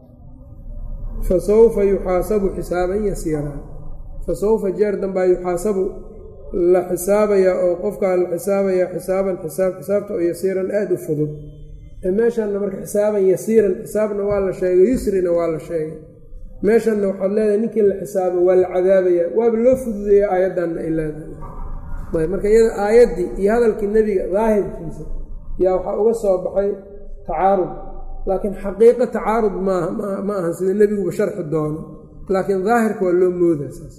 fa sawfa yuxaasabu xisaaban yasiiraa fa sawfa jeer dambaa yuxaasabu la xisaabayaa oo qofkaa la xisaabayaa xisaaban xisaab xisaabta oo yasiiran aada u fudud meeshanna marka xisaaban yasiiran xisaabna waa la sheegay yusrina waa la sheegay meeshanna waxaad leedahay ninkii la xisaabo waa la cadaabayaa waaba loo fududeeya aayaddanna ay leedahay ayb marka iyada aayaddii iyo hadalkii nebiga daahirkiisa yaa waxaa uga soo baxay tacaarud laakiin xaqiiqo tacaarud maaha ma ahan sida nebiguba sharxi doono laakiin daahirka waa loo moodaa saas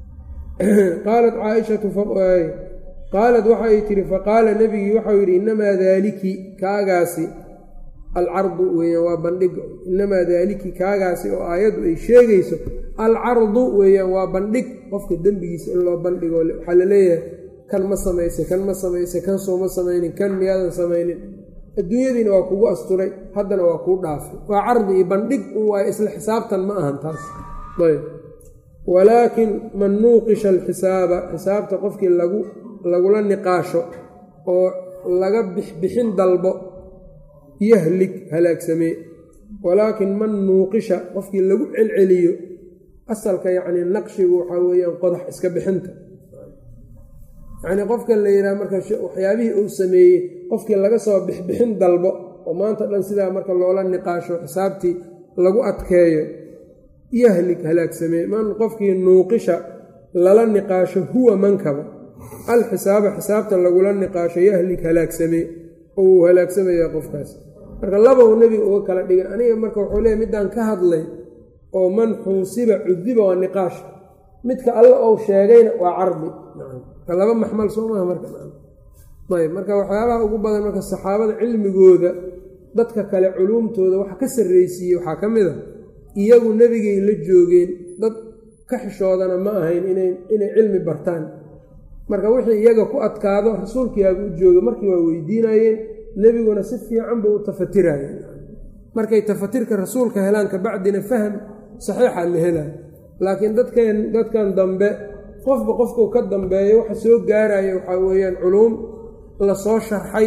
qaalat caaishatu qaalat waxay tihi faqaala nebigii waxau yidhi innamaa daaliki kaagaasi alcardu weeyaan waa bandhiga innamaa daaliki kaagaasi oo aayaddu ay sheegayso alcardu weeyaan waa bandhig qofka dembigiisa in loo bandhigo waxaa la leeyahay kan ma samaysay kan ma samaysay kan sooma samaynin kan miyaadan samaynin adduunyadiina waa kugu asturay haddana waa kuu dhaafay waa cardi iyo bandhig un waayo isla xisaabtan ma ahan taas ayb walaakin man nuuqisha alxisaaba xisaabta qofkii lagu lagula niqaasho oo laga bixbixin dalbo yahlig halaagsamee walaakin man nuuqisha qofkii lagu celceliyo asalka yacnii naqshigu waxaa weeyaan qodax iska bixinta yacnii qofka la yidhaha marka waxyaabihii uu sameeyey qofkii laga soo bixbixin dalbo oo maanta dhan sidaa marka loola niqaasho xisaabtii lagu adkeeyo yahlig halaagsamee man qofkii nuuqisha lala niqaasho huwa mankaba alxisaaba xisaabta lagula niqaasho yahlig halaagsamee oo uu halaagsamaya qofkaas marka labow nebiga uga kala dhigay aniga marka wuxuu leeyahy middaan ka hadlay oo man xuusiba cudiba waa niqaash midka alla ou sheegayna waa cardi marka laba maxmal soo maha markaayb marka waxyaabaha ugu badan marka saxaabada cilmigooda dadka kale culuumtooda waxa ka sarraysiiyey waxaa ka mid a iyagu nebigay la joogeen dad ka xishoodana ma ahayn inay cilmi bartaan marka wixii iyaga ku adkaado rasuulkiiaagu u jooga markii waa weydiinayeen nebiguna si fiican buu u tafatiraayeen markay tafatirka rasuulka helaan kabacdina faham saxiixa la helaayo laakiin dadkeen dadkan dambe qofba qofkuu ka dambeeyo waxa soo gaaraya waxaa weeyaan culuum la soo sharxay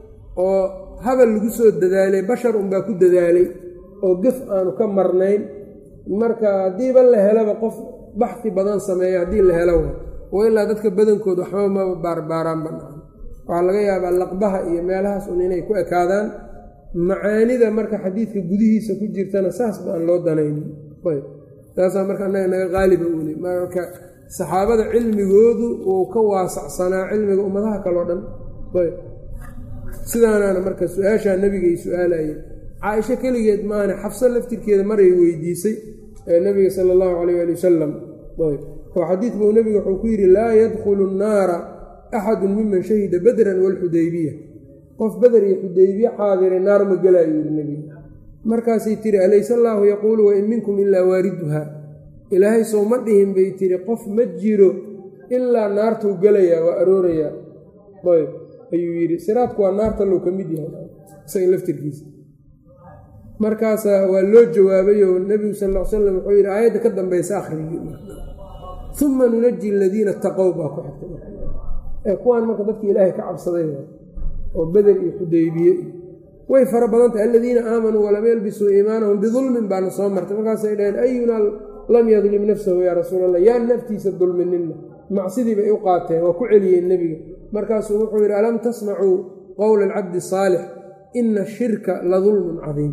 oo habal lagu soo dadaalay bashar unbaa ku dadaalay oo gef aanu ka marnayn marka haddiiba la helaba qof baxfi badan sameeya haddii la helo wa ilaa dadka badankood waxba maba baarbaaraan banaan waxaa laga yaabaa laqbaha iyo meelahaas un inay ku ekaadaan macaanida marka xadiidka gudihiisa ku jirtana saas baan loo danaynin ayb taasaa marka annaga naga qaaliba weli marka saxaabada cilmigoodu uu ka waasacsanaa cilmiga ummadaha kaleo dhan ayb sidaanaana marka su-aashaa nebiga ay su-aalayeen caaisho keligeed maana xafso laftirkeeda maray weydiisay ee nebiga sala allahu calayh ali wasalam ayb oo xadiid buu nebiga wuxuu ku yidhi laa yadkhulu nnaara axadun miman shahida badran walxudaybiya qof beder iyo xudaybiye xaadiray naar ma gelaayo yidhi nebiga markaasay tiri alayse allaahu yaquulu wain minkum ilaa waariduha ilaahay sow ma dhihin bay tiri qof ma jiro ilaa naartuu gelayaa waa aroorayaa ayb ayuu yidhi siraadku waa naarta low ka mid yahay isaga laftirkiisa markaasaa waa loo jawaabayoo nebigu sal l slam wuxuu yidhi aayadda ka dambaysa akhrigii uma nunaji aladiina taqow baa ku xigtay kuwaan marka dadki ilaahay ka cabsaday oo beder iyo xudaybiye way fara badan tahay aladiina aamanuu walam yalbisuu iimaanahum bidulmin baana soo martay markaasay dhaheen ayunaa lam yadlim nafsahu yaa rasuul allah yaan naftiisa dulminina macsidii bay u qaateen waa ku celiyeen nebiga markaasuu wuxuu yidhi alam tasmacuu qowla alcabdi saalix ina shirka la dulmun cadiim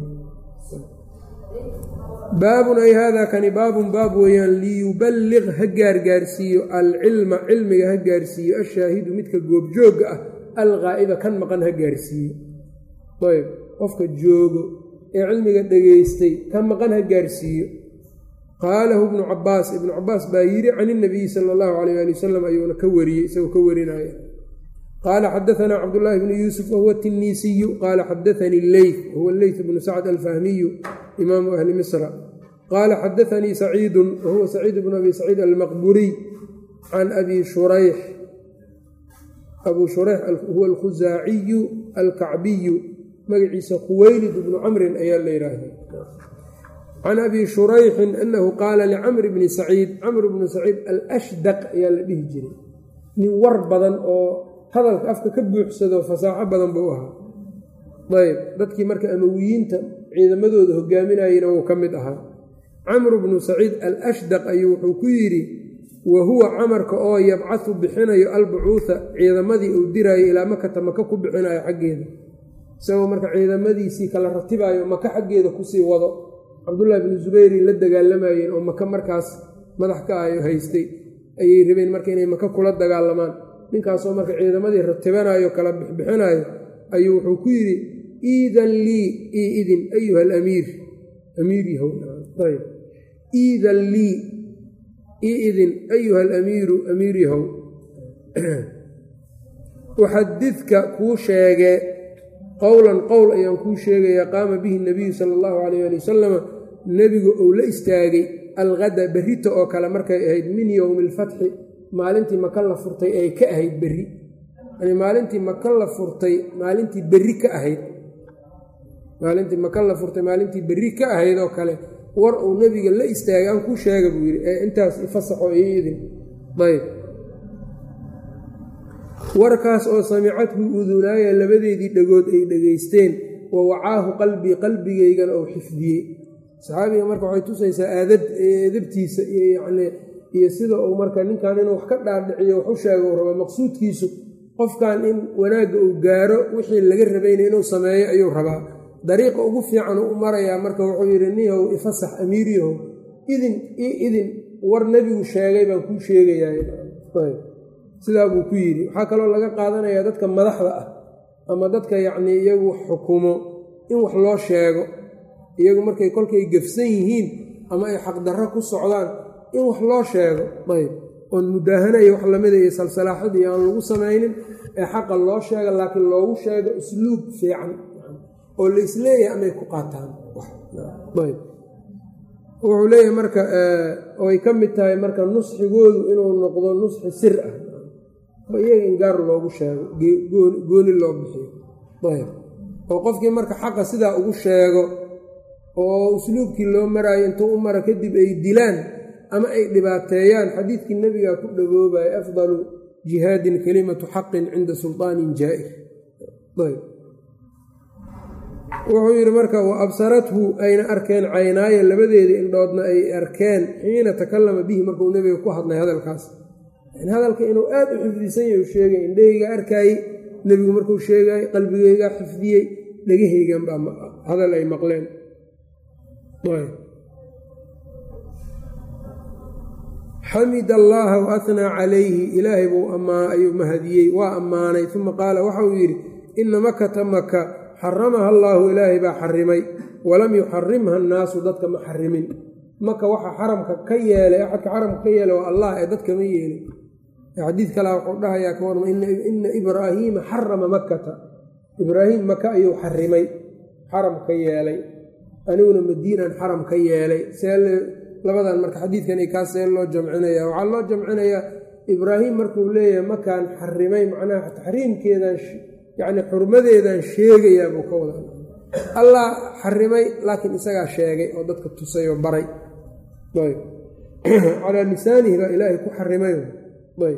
baabun ay haadaa kani baabun baab weeyaan liyuballiq ha gaargaarsiiyo alcilma cilmiga ha gaarsiiyo ashaahidu midka goobjoogga ah alqaa'iba kan maqan ha gaarsiiyo ayb qofka joogo ee cilmiga dhegaystay kan maqan ha gaarsiiyo qaalahu ibnu cabaas ibnu cabaas baa yidhi can inabiyi sala allahu calayh ali wasalam ayuuna ka wariyey isagoo ka warinaya qaala xadaanaa cabdullaahi bnu yuusuf wahuwa tiniisiyu qaala xadaanii leyt wahuwa leyt bnu sacd alfahmiyu imaamu ahli misra qaala xadaanii saciidun wahuwa saciid bnu abi saciid almaqburiy can abi shurayx abuu shurayx huwa alkhusaaciyu alkacbiyu magaciisa khuweylid bnu camrin ayaa la yidhaahda can abi shurayxin anahu qaala licamr bni saciid camr bnu saciid alashdaq ayaa la dhihi jiray nin war badan oo hadalka afka ka buuxsado fasaaxo badan buu ahaa ayb dadkii marka amawiyiinta ciidamadooda hogaaminayena wuu ka mid ahaa camru bnu saciid al ashdaq ayuu wuxuu ku yidhi wa huwa camarka oo yabcahu bixinayo albucuuha ciidamadii uu diraayo ilaa makata maka ku bixinayo xaggeeda isagoo marka ciidamadiisii kala ratibaayo maka xaggeeda kusii wado cabdullaahi bnu zubayri la dagaalamayeen oo maka markaas madax ka ayo haystay ayay rabeen marka inay maka kula dagaalamaan ninkaasoo marka ciidamadii ratibanayo kala bixbixinayo ayuu wuxuu ku yidhi iidan lii ii idin ayuha alamiir amiir yahow ayb iidan lii ii idin ayuha alamiiru amiir yahow uxadidka kuu sheegee qowlan qowl ayaan kuu sheegayaa qaama bihi nabiyu sala allahu calayh ali wasalama nebigu uu la istaagay algada berrita oo kale markay ahayd min yowmi alfatxi maalintii maka la furtay ay ka ahayd berri yani maalintii maka la furtay maalintii berri ka ahayd maalintii maka la furtay maalintii berri ka ahayd oo kale war uu nebiga la istaagay aan kuu sheega buu yidhi ee intaas ifasaxo ii idin ayb warkaas oo samicadhu udunaaya labadeedii dhagood ay dhegaysteen wa wacaahu qalbii qalbigaygana uu xifdiyey saxaabiga marka waxay tusaysaa aadab edabtiisa iyo yacnii iyo sida uu marka ninkan inuu wax ka dhaadhiciyo wax u sheega uu raba maqsuudkiisu qofkan in wanaagga uu gaaro wixii laga rabayna inuu sameeyo ayuu rabaa dariiqa ugu fiican u marayaa marka wuxuu yidhi nihow ifasax amiiriyahow idin i idin war nebigu sheegay baan kuu sheegayaa sidaa buu ku yidhi waxaa kaloo laga qaadanayaa dadka madaxda ah ama dadka yacnii iyagu xukumo in wax loo sheego iyagu markay kolkay gafsan yihiin ama ay xaqdarro ku socdaan in wax loo sheego ayb oon mudaahanayo wax lamida iyo salsalaaxad iyo aan lagu samaynin ee xaqa loo sheega laakiin loogu sheego usluub fiican oo la isleeyahay amay ku qaataan ayb wuxuu leeyahay marka oay ka mid tahay marka nusxigoodu inuu noqdo nusxi sir ah oo iyaga in gaar loogu sheego gooni loo bixiyo ayb oo qofkii marka xaqa sidaa ugu sheego oo usluubkii loo maraayo intuu u mara kadib ay dilaan ama ay dhibaateeyaan xadiidkii nebigaa ku dhagoobaya afdalu jihaadin kalimatu xaqin cinda sulطaanin jaa'ir ayb wuxuu yidhi marka wa absarathu ayna arkeen caynaaya labadeeda indhoodna ay arkeen xiina takallama bihi markuu nebiga ku hadlay hadalkaas hadalka inuu aad u xifdisan yahy sheegay indhahayga arkaayey nebigu markuu sheegay qalbigaygaa xifdiyey dhegahaygan baa hadal ay maqleen xamid allaaha wa ahnaa calayhi ilaahay buu ayuu mahadiyey waa ammaanay uma qaala waxa uu yidhi ina makata maka xaramaha allaahu ilaahay baa xarimay walam yuxarimha annaasu dadka ma xarimin maka waxa xaramka ka yeelay axadka xaramka ka yeelay waa allah ee dadka ma yeelin xadiid kalea wuxuu dhahayaa ka warma ina ibraahiima xarama makkata ibraahim maka ayuu xarimay xaram ka yeelay aniguna madiinan xaram ka yeelay see labadan marka xadiidkan kaa see loo jamcinaya waxaa loo jamcinayaa ibraahim markuu leeyahay makaan xarimay macnaha taxriimkeedan yacni xurmadeedan sheegayaa buu ka wada allah xarimay laakiin isagaa sheegay oo dadka tusay oo baray ayb calaa lisaanihi baa ilaahay ku xarimay ayb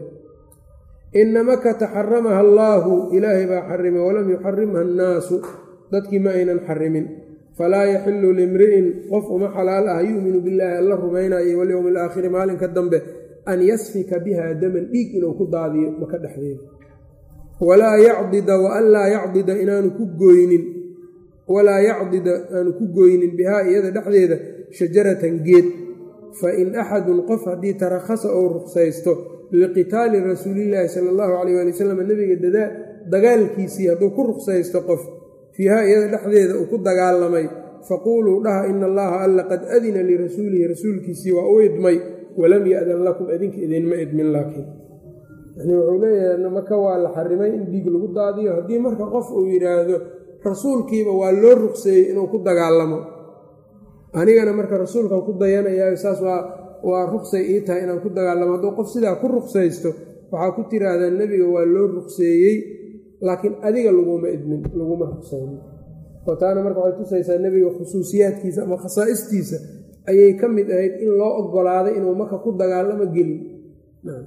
ina makata xaramaha allaahu ilaahay baa xarimay walam yuxarimha annaasu dadkii ma aynan xarimin falaa yaxilu limri'in qof uma xalaal ah yu'minu billaahi alla rumaynayo walyowmi alaakhiri maalinka dambe an yasfika biha daman dhiig inuu ku daadiyo maka dhexdeeda walaa yacdida wa an laa yacdida inaanu ku gooynin walaa yacdida aanu ku gooynin bihaa iyada dhexdeeda shajaratan geed fa in axadun qof haddii tarakhasa ou ruqsaysto liqitaali rasuulillaahi sala allahu calayh waali wasalam nebiga dagaalkiisii hadduu ku ruqsaysto qof fiihaa iyada dhexdeeda uu ku dagaalamay faquuluu dhaha ina allaha alla qad adina lirasuulihi rasuulkiisii waa u idmay walam ya'dan lakum idinka idinma idmin laakiin yani wuxuu leeyahay maka waa la xarimay in dhiig lagu daadiyo haddii marka qof uu yidhaahdo rasuulkiiba waa loo ruqseeyey inuu ku dagaalamo anigana marka rasuulkan ku dayanayaa saas waa waa ruqsay ii tahay inaan ku dagaalamo hadduu qof sidaa ku ruqsaysto waxaa ku tiraahdaa nebiga waa loo ruqseeyey laakiin adiga laguma idmin laguma ruqsaynin oo taana marka waxay tusaysaa nebiga khusuusiyaadkiisa ama khasaa'istiisa ayay ka mid ahayd in loo ogolaaday inuu maka ku dagaalamo gelin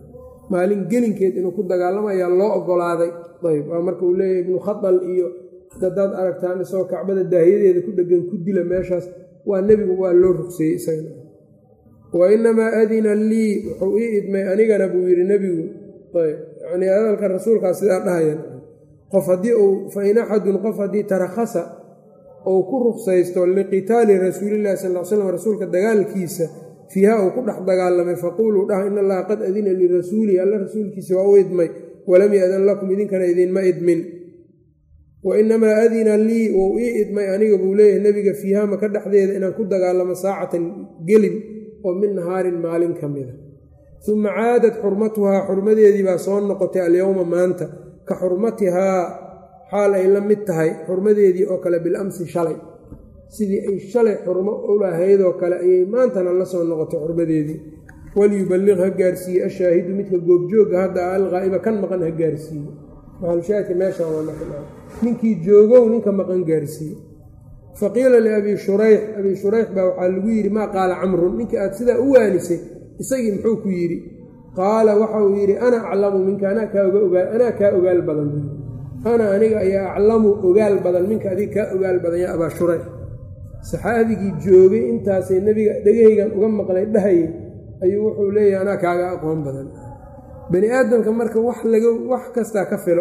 maalin gelinkeed inuu ku dagaalamo ayaa loo ogolaaday ayb waa marka uu leeyahy ibnu khadal iyo dadaad aragtaan isagoo kacbada daahiyadeeda ku dhegan ku dila meeshaas waa nebigu waa loo rugseeyey isagana wa inamaa adina lii wuxuu ii idmay anigana buu yidhi nebigu ayb yanii hadalka rasuulkaa sidaa dhahayan qof haddii uu fa in axadun qof haddii tarakhasa uu ku ruksaysto liqitaali rasuulillahi sal l slam rasuulka dagaalkiisa fiiha uu ku dhex dagaalamay faquuluu dhaha in allaha qad adina lirasuulihi alla rasuulkiisa waa u idmay walam yadan lakum idinkana idinma idmin wa inamaa adina lii wou ii idmay aniga buu leeyahay nebiga fiiha maka dhexdeeda inaan ku dagaalamo saacatan gelin oo min nahaarin maalin ka mida uma caadad xurmatuhaa xurmadeedii baa soo noqotay alyowma maanta ka xurmatihaa xaal ay la mid tahay xurmadeedii oo kale bilamsi shalay sidii ay shalay xurmo ulahaydoo kale ayay maantana la soo noqotay xurmadeedii waliyuballiq ha gaarsiiye ashaahidu midka goobjooga hadda alqaa'iba kan maqan ha gaarsiiye maxalushaahidka meeshaan waa naqla ninkii joogow ninka maqan gaarsiiye faqiila liabii shurayx abii shurayx baa waxaa lagu yidhi maa qaala camrun ninkii aad sidaa u waanisay isagii muxuu ku yidhi qaala waxa uu yidhi ana aclamu minka anaa kaa ogaal badan ana aniga ayaa aclamu ogaal badan minka adiga kaa ogaal badan yaa abaa shurayx saxaabigii joogay intaasay nebiga dhegahaygan uga maqlay dhahayay ayuu wuxuu leeyahay anaa kaaga aqoon badan bani aadamka marka wax laga wax kastaa ka filo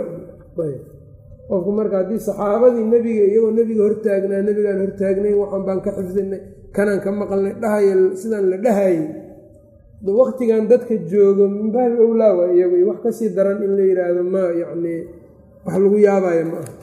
qofku marka haddii saxaabadii nebiga iyagoo nebiga hortaagnaa nebigaan hortaagnayn waxaan baan ka xifdinay kanaan ka maqalnay dhahaya sidaan la dhahayay waktigan dadka joogo min baabi owlaa waa iyagu wax kasii daran in la yidhaahdo ma yacnii wax lagu yaabayo ma aha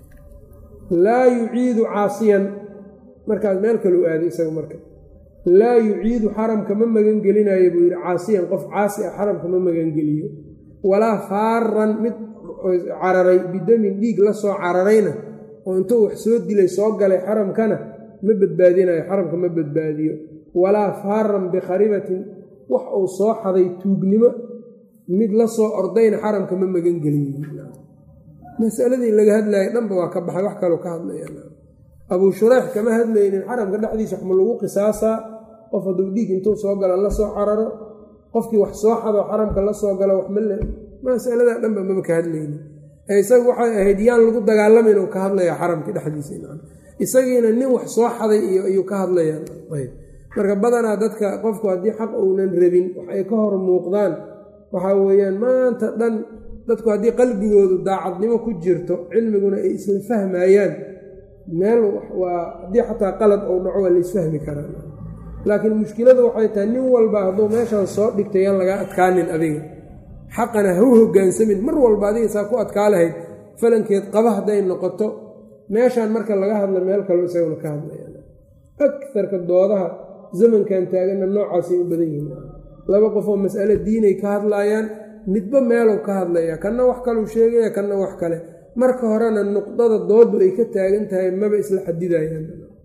laa yuciidu caasiyan markaas meel kaleu aaday isaga marka laa yuciidu xaramka ma magangelinayo buu yidhi caasiyan qof caasi ah xaramka ma magangeliyo walaa faaran mid cararay bidamin dhiig la soo cararayna oo intuu wax soo dilay soo galay xaramkana ma badbaadinayo xaramka ma badbaadiyo walaa faaran bikharibatin wax uu soo xaday tuugnimo mid la soo ordayna xaramka ma magangeliyo masaladii laga hadlayay dhanba waa ka baxay wax kaloo ka hadlaya abuu shureyx kama hadlaynin xaramka dhexdiisa waxma lagu qisaasaa qof hadduu dhiig intuu soo gala la soo cararo qofkii wax soo xado xaramka la soo galo wax male masalada dhanba maba ka hadlaynin isagu waxay ahayd yaan lagu dagaalama inuu ka hadlaya xaramkii dhexdiisa isagiina nin wax soo xaday iyo ayuu ka hadlayaan marka badanaa dadka qofku haddii xaq uunan rabin wax ay ka hor muuqdaan waxaa weeyaan maanta dhan dadku haddii qalbigoodu daacadnimo ku jirto cilmiguna ay isla fahmayaan meel waa haddii xataa qalad ou dhaco waa la isfahmi karaa laakiin mushkiladu waxay tahay nin walba hadduu meeshaan soo dhigtay yaan lagaa adkaanin adiga xaqana ha u hogaansamin mar walba adiga saa ku adkaa lahayd falankeed qaba hadday noqoto meeshaan marka laga hadla meel kaloo isaguna ka hadlayaan akarka doodaha zamankan taaganna noocaasay u badan yihiin laba qof oo mas'alo diinay ka hadlaayaan midba meeluu ka hadlaya kanna wax kaluu sheegaya kanna wax kale marka horena nuqdada doodu ay ka taagan tahay maba isla xadidayaan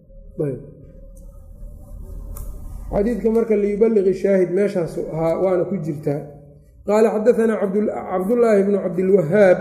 xadiidka marka liyubaliqi shaahid meeshaasu ahaa waana ku jirtaa qaala xadaanaa cabdullaahi bnu cabdilwahaab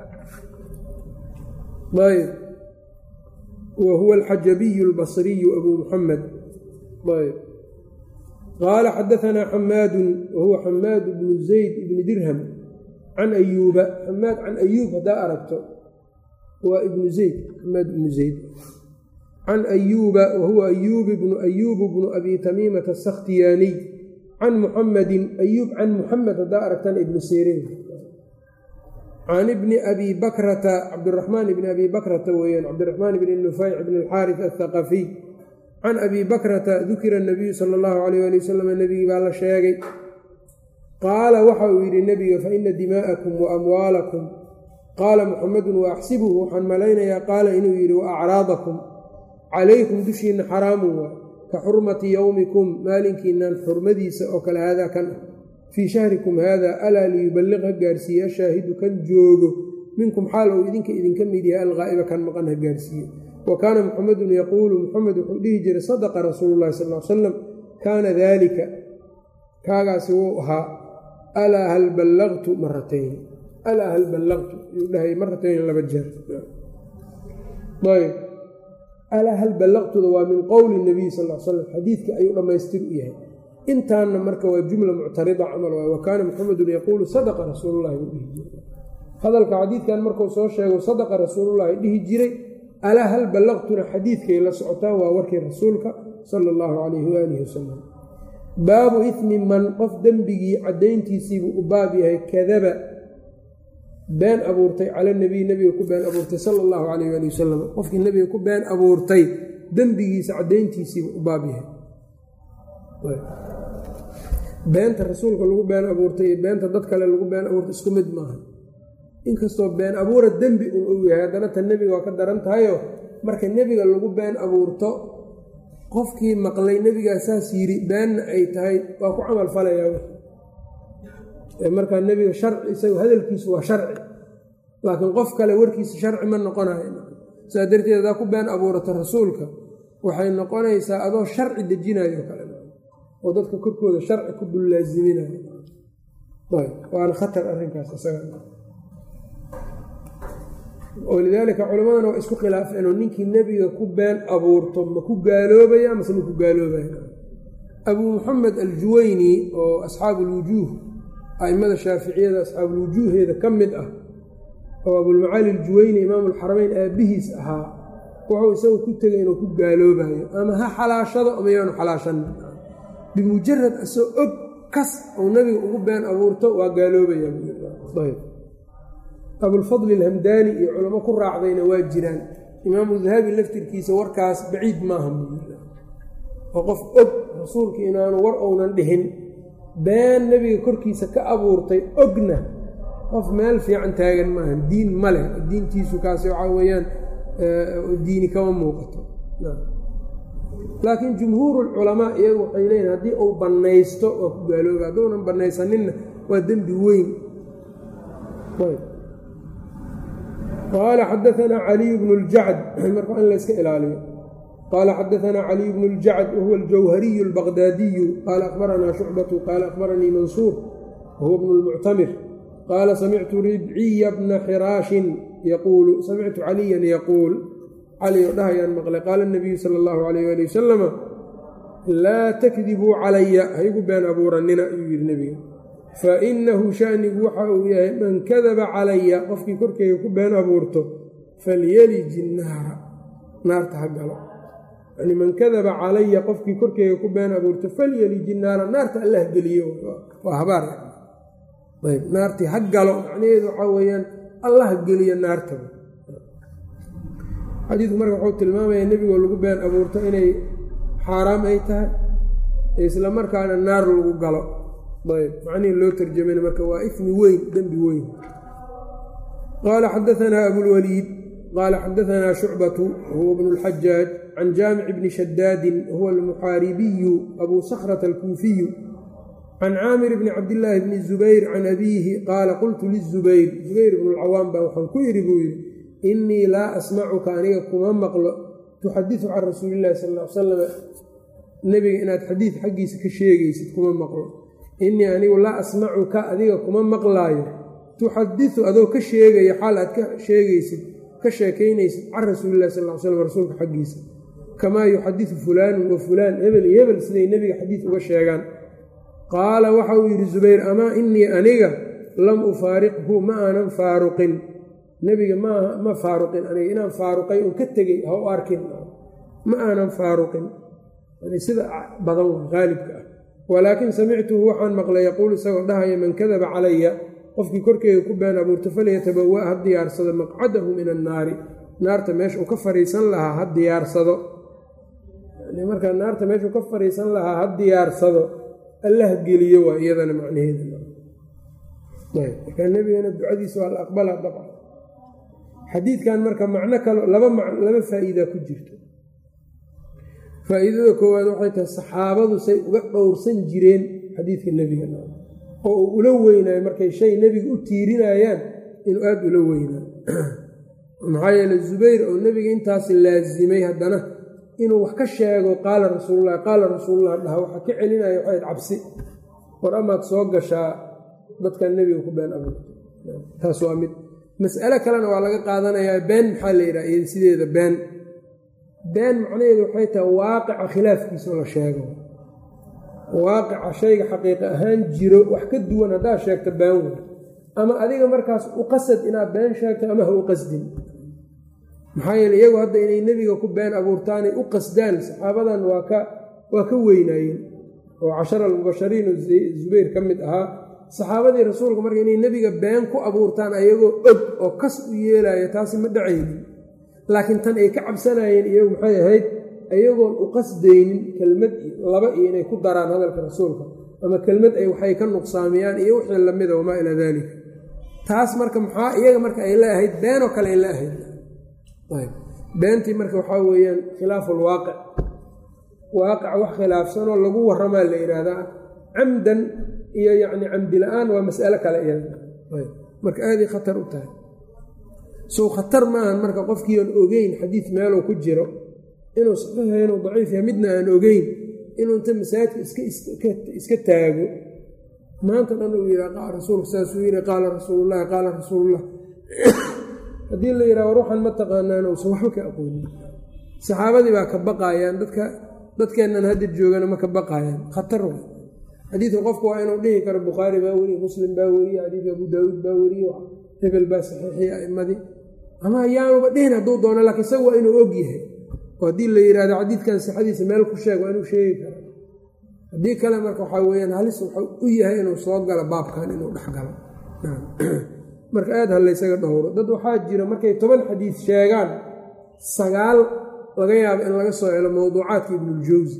ayb wa huwa alxajabiyu albasriyu abuu muxamed ayb qaala xadaanaa xamaadun wa huwa xamaad bnu zayd ibni dirham can ayuuba xamaad can ayuub haddaa aragto waa ibnu zayd xamaad ibnu zayd can ayuuba wa huwa ayuub bnu ayuubu bnu abi tamiimata asakhtiyaaniy can muxamedin ayuub can muxamed haddaa aragtana ibnu siriin can ibni abi bakrata cabdiraxmaan ibni abi bakrata weeyaan cabdiraxmaan ibni nufayc bni alxaaris athaqafiy can abi bakrata dukira nabiyu sala allahu alayh ali wasalam nebigii baa la sheegay qaala waxa uu yidhi nebiga fa ina dimaa'akum wa amwaalakum qaala muxamedun wa axsibuhu waxaan malaynayaa qaala inuu yidhi wa acraadakum calaykum dushiinna xaraamun waa ka xurmati yowmikum maalinkiinan xurmadiisa oo kale haadaa kan ah fii shahrikum haada alaa liyuballiq ha gaarsiiye ashaahidu kan joogo minkum xaal ou idinka idinka mid yahay alqaa'iba kan maqan ha gaarsiiye wa kaana muxamedun yaquulu muxamed wuxuu dhihi jiray sadaqa rasuulu llahi sal l salam kaana daalika kaagaasi wuu ahaa alaa hal ballaqtu maratayn alaa hal ballaqtu ayuu dhahay maratayn laba jeer ayb alaa hal ballaqtuda waa min qowli nabiy sal l slam xadiidka ayuu dhammaystir u yahay intaanna marka waa jumla muctarida camal waay wa kaana muxamedun yaquulu sadaqa rasuulullahi buu dhihi jiray hadalka xadiidkan markuu soo sheego sadaqa rasuulullahi dhihi jiray alaa hal ballaqtuna xadiidkay la socotaan waa warkii rasuulka sala allahu calayhi waalihi wasalam baabu ismi man qof dembigii caddayntiisiibuu u baab yahay kadaba been abuurtay cala nebiy nebiga ku been abuurtay sala allahu calayh waali wasalam qofkii nebiga ku been abuurtay dembigiisa caddayntiisiibuu u baab yahay beenta rasuulka lagu been abuurtay iyo beenta dad kale lagu been abuurtay isku mid maaha inkastoo been abuura dembi un uu yahay haddana tan nebiga waa ka daran tahayo marka nebiga lagu been abuurto qofkii maqlay nebigaa saas yidhi beenna ay tahay waa ku camal falayaa markaa nebiga sharci isagu hadalkiisu waa sharci laakiin qof kale warkiisa sharci ma noqonayo saa darteed hadaa ku been abuurata rasuulka waxay noqonaysaa adoo sharci dejinayo kale oo dadka korkooda sharci ku dul laasiminayo waana khatar arrinkaas isaga walidaalika culammadana waa isku khilaafeen oo ninkii nebiga ku been abuurto ma ku gaaloobaya mase ma ku gaaloobaya abuu muxamed aljuwayni oo asxaabuulwujuuh a'immada shaaficiyada asxaabuulwujuuheeda ka mid ah oo abulmacaali aljuwayni imaamulxarameyn aabbihiis ahaa wuxuu isagu ku tegay inuu ku gaaloobayo ama ha xalaashado ama yaanu xalaashanin bimujarad asoo og kas uu nebiga ugu been abuurto waa gaaloobaya abulfadli alhamdaani iyo culamo ku raacdayna waa jiraan imaamu dahabi laftirkiisa warkaas baciid maaha oo qof og rasuulka inaanu war ounan dhihin been nebiga korkiisa ka abuurtay ogna qof meel fiican taagan maaha diin ma leh diintiisu kaasi waxaa weeyaan diini kama muuqato laakiin jumhuurulculamaa iyagu waxay leeyihin haddii uu bannaysto waa ku gaalooba hadduunan bannaysaninna waa dembi weyn qaala xadaanaa caliy bnu ljacd marka in layska ilaaliyo qaala xadaanaa caliy bnu ljacd wahuwa aljawhariyu albaqdaadiyu qaala akhbaranaa shucbatu qaala akhbaranii mansuur wahuwa bnu lmuctamir qaala samictu ribciya bna xiraashin yaquulu samictu caliyan yaquul cali oo dhahayaan maqlay qaala nabiyu sala allahu calayh ali wasalama laa takdibuu calaya haygu been abuuranina ayuu yidhi nebiga fa innahu shanigu waxa uu yahay man kadaba calaya qofkii korkeyga ku been abuurto falyeliji naara naarta ha galo yani man kadaba calaya qofkii korkeyga ku been abuurto falyeliji naara naarta allah geliyo waa habaar ayb naartii ha galo macnaheedu waxaa weeyaan allah geliyo naarta xadiidku marka wuxuu tilmaamaya nebigoo lagu been abuurto inay xaaraam ay tahay isla markaana naar lagu galo ayb macnihii loo tarjamayna marka waa ismi weyn dembi weyn qaala xadaanaa abulwaliid qaala xadaanaa shucbatu huwa bnu اlxajaaj can jaamic bni shadaadin huwa almuxaaribiyu abuu sakhrata alkuufiyu can caamir bni cabdillaahi bni zubayr can abiihi qaala qultu lizubayr zubayr bnu lcawaam baa waxaan ku idhi buu yidhi innii laa asmacuka aniga kuma maqlo tuxadisu can rasuuli illahi sal l salam nebiga inaad xadiid xaggiisa ka sheegaysid kuma maqlo innii anigu laa asmacuka adiga kuma maqlaayo tuxadisu adoo ka sheegaya xaal aad ka sheegaysid ka sheekaynaysid can rasuulillahi sal l slam rasuulka xaggiisa kamaa yuxadisu fulaanun wa fulaan hebel iyo hebel siday nebiga xadiid uga sheegaan qaala waxa uu yidhi zubayr amaa innii aniga lam ufaariqhu ma aanan faaruqin nebiga maaha ma faaruqin aniga inaan faaruqay un ka tegey ha u arkin ma aanan faaruqin sida badan haalibka ah walaakin samictuhu waxaan maqlay yaquul isagoo dhahaya man kadaba calaya qofkii korkeyga ku been abuurto falyatabawa ha diyaarsado maqcadahu min annaari naarta meesha uu ka fariisan lahaa ha diyaarsado markaa naarta meesha uu ka fariisan lahaa ha diyaarsado allah geliyo waa iyadana macnaheeda markaa nebigana ducadiisa waa la aqbalaa dabcan xadiidkan marka macno kalo laba laba faa'iida ku jirto faa'iidada koowaad waxay tahay saxaabadu say uga dhowrsan jireen xadiidka nebiga oo uu ula weynaayo markay shay nebiga u tiirinayaan inuu aada ula weynaayo maxaa yeele zubayr oo nebiga intaas laasimay haddana inuu wax ka sheego qaala rasuululah qaala rasuululah dhaha waxaa ka celinaya waxayd cabsi war amaad soo gashaa dadkan nebiga ku been abuurto taas waa mid mas'alo kalena waa laga qaadanayaa been maxaa la yidhaha iyada sideeda been been macnaheedu waxay tahay waaqica khilaafkiisao la sheego waaqica shayga xaqiiqa ahaan jiro wax ka duwan haddaad sheegto been wey ama adiga markaas u qasad inaad been sheegto ama ha u qasdin maxaa yeele iyagu hadda inay nebiga ku been abuurtaanay u qasdaan saxaabadan waa ka waa ka weynaayeen oo cashara almubashariin oo zubayr ka mid ahaa saxaabadii rasuulka marka inay nebiga been ku abuurtaan ayagoo og oo kas u yeelaya taasi ma dhacaynin laakiin tan ay ka cabsanayeen iyagu maxay ahayd ayagoon u qasdaynin kelmad laba iyo inay ku daraan hadalka rasuulka ama kelmad ay waxay ka nuqsaamiyaan iyo wixii lamida wamaa ilaa daalika taas marka maxaa iyaga marka ay la ahayd beenoo kale ay la ahayd beentii marka waxaa weeyaan khilaafu lwaaqic waaqic wax khilaafsanoo lagu waramaa la yidhaahdaa camdan iyo yacni camdi la-aan waa mas'alo kale iyada marka aaday khatar u tahay sow khatar maahan marka qofkiiaan ogeyn xadiid meeluu ku jiro inuu saxiixa inuu daciif yahay midna aan ogeyn inuu inta masaajidka iska taago maanta dhan uu yidhaha rasuulka saasuu yidhi qaala rasuulullahi qaala rasuulullah haddii la yidhaha war waxaan ma taqaanaan uusan waxba ka aqoonin saxaabadii baa ka baqaayaan dadka dadkeennan hadda joogana ma ka baqaayaan khatar wa xadiidka qofku waa inuu dhihi karo bukhaari baa weriye muslim baa weriye xadiidka abu daawuud baa weriye hebel baa saxiixiyey a'immadii ama ayaanuba dhihin hadduu doono laakiin isaga waa inuu og yahay oo haddii la yidhahdo xadiidkan sixadiisa meel ku sheeg waa inuu sheegi karo haddii kale marka waxaa weyaan halis wuxuu u yahay inuu soo galo baabkan inuu dhex galo marka aad ha laysaga dhowro dad waxaa jira markay toban xadiid sheegaan sagaal laga yaabo in laga soo helo mowduucaadka ibnuljawsi